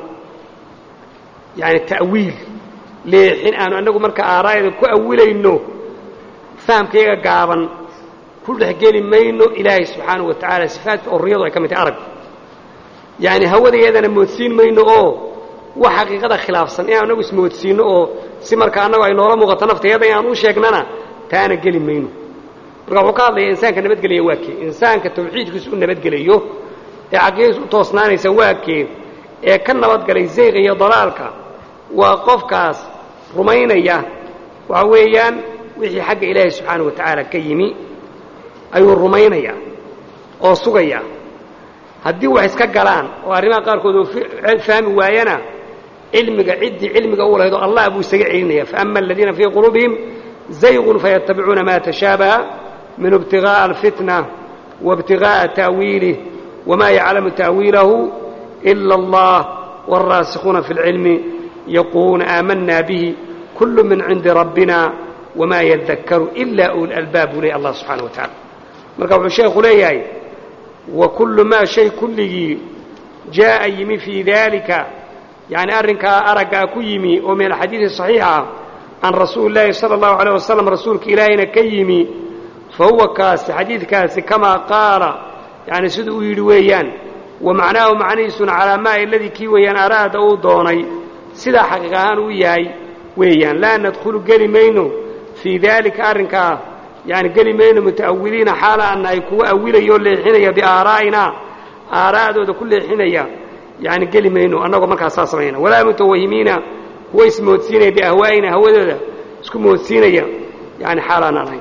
yani ta'wiil leexin aanu annagu markaa aaraa'yada ku awilayno fahamkayaga gaaban ku dhex geli mayno ilaahay subxaanahu wa tacaala sifaadka oo riyadu ay ka mid tahay arag yani hawadayadana moodsiin mayno oo wax xaqiiqada khilaafsan inaan annagu ismoodsiinno oo si markaa annagu ay noola muuqato naftayada inaan u sheegnana taana geli mayno marka wuxuu ka hadlaya insaanka nabadgelaya waa kee insaanka tawxiidkiisu u nabadgelayo ee caqiidadiisu u toosnaanaysa waa kee ee ka nabadgalay zayqa iyo dalaalka waa qofkaas rumaynaya waxa weeyaan wixii xagga ilaahay subxaana wa tacaala ka yimi ayuu rumaynaya oo sugaya haddii wax iska galaan oo arrimaha qaarkood uu fahmi waayana cilmiga ciddii cilmiga u lahayd oo allah buu isaga celinaya faama aladiina fii quluubihim zaygun fayattabicuuna ma tashaabaha min ibtiغaaءa alfitna waibtiغaaءa ta'wiilih wma yaclamu ta'wiilahu إila اllah wاlraasikuuna fi اlcilmi yaquuluuna aamana bihi kulu min cindi rabbina wma yadakaru ila uli albaab buu ley allah subxaana wa tacala marka wuxuu sheekhu leeyahay wa kullu maa shay kulligii jaa'a yimi fii daalika yani arrinkaa araggaa ku yimi oo min alxadiidi صaxiixa ah can rasuuli اllaahi salى اllahu alيه wasalam rasuulka ilaahayna ka yimi fa huwa kaasi xadiidkaasi kamaa qaala yani siduu uu yidhi weeyaan wa macnaahu macnihiisuna calaa maa iladii kii weeyaan araada uu doonay sidaa xaqiiq ahaan uu yahay weeyaan laa nadkhulu geli mayno fii daalika arrinkaa yani geli mayno muta'awiliina xaala aan nahay kuwa awilaya oo leexinaya biaaraa'ina aaraa'dooda ku leexinaya yani geli mayno annagoo markaas saa samayna walaa mutawahimiina kuwa ismoodsiinaya biahwaa'ina hawadooda isku moodsiinaya yani xaal aan ahayn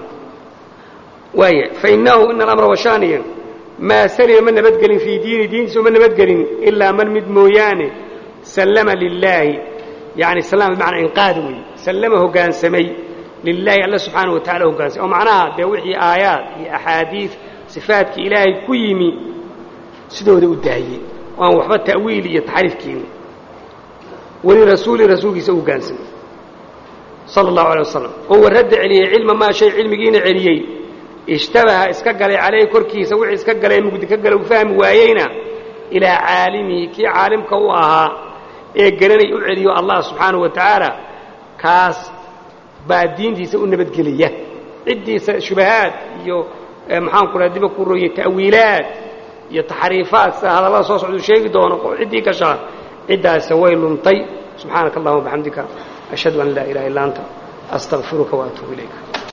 waaya fainahu ina alamra washaaniya maa salima ma nabadgelin fii diini diintiisa uma nabadgelin ilaa man mid mooyaane sallama lilaahi yani sallama bimacnaa inqaad weeye sallama hoggaansamay lilaahi alla subxaana wa tacala hoggaansamay oo macnaha dee wixii aayaad iyo axaadiid sifaadkii ilaahay ku yimi sidooda u daayey oo aan waxba ta'wiil iyo taxriif keenin weli rasuuli rasuulkiisa u hoggaansamay sala allahu alay wasalam oo warradda celiyey cilma maa shay cilmigiina celiyey ishtabaha iska galay calayhi korkiisa wixii iska galay mugdi ka gala u fahmi waayeyna ilaa caalimihi kii caalimka u ahaa ee garanay u celiyo allah subxaanahu wa tacaala kaas baa diintiisa u nabadgeliya ciddiisa shubahaad iyo maxaanku raha diba ku royey ta'wiilaad iyo taxriifaad sida hadallada soo socduu sheegi doono ciddii gashaa ciddaasi way luntay subxaanaka allahuma bxamdika ashhadu an laa ilaha illa anta astaqfiruka waatuubu ilayk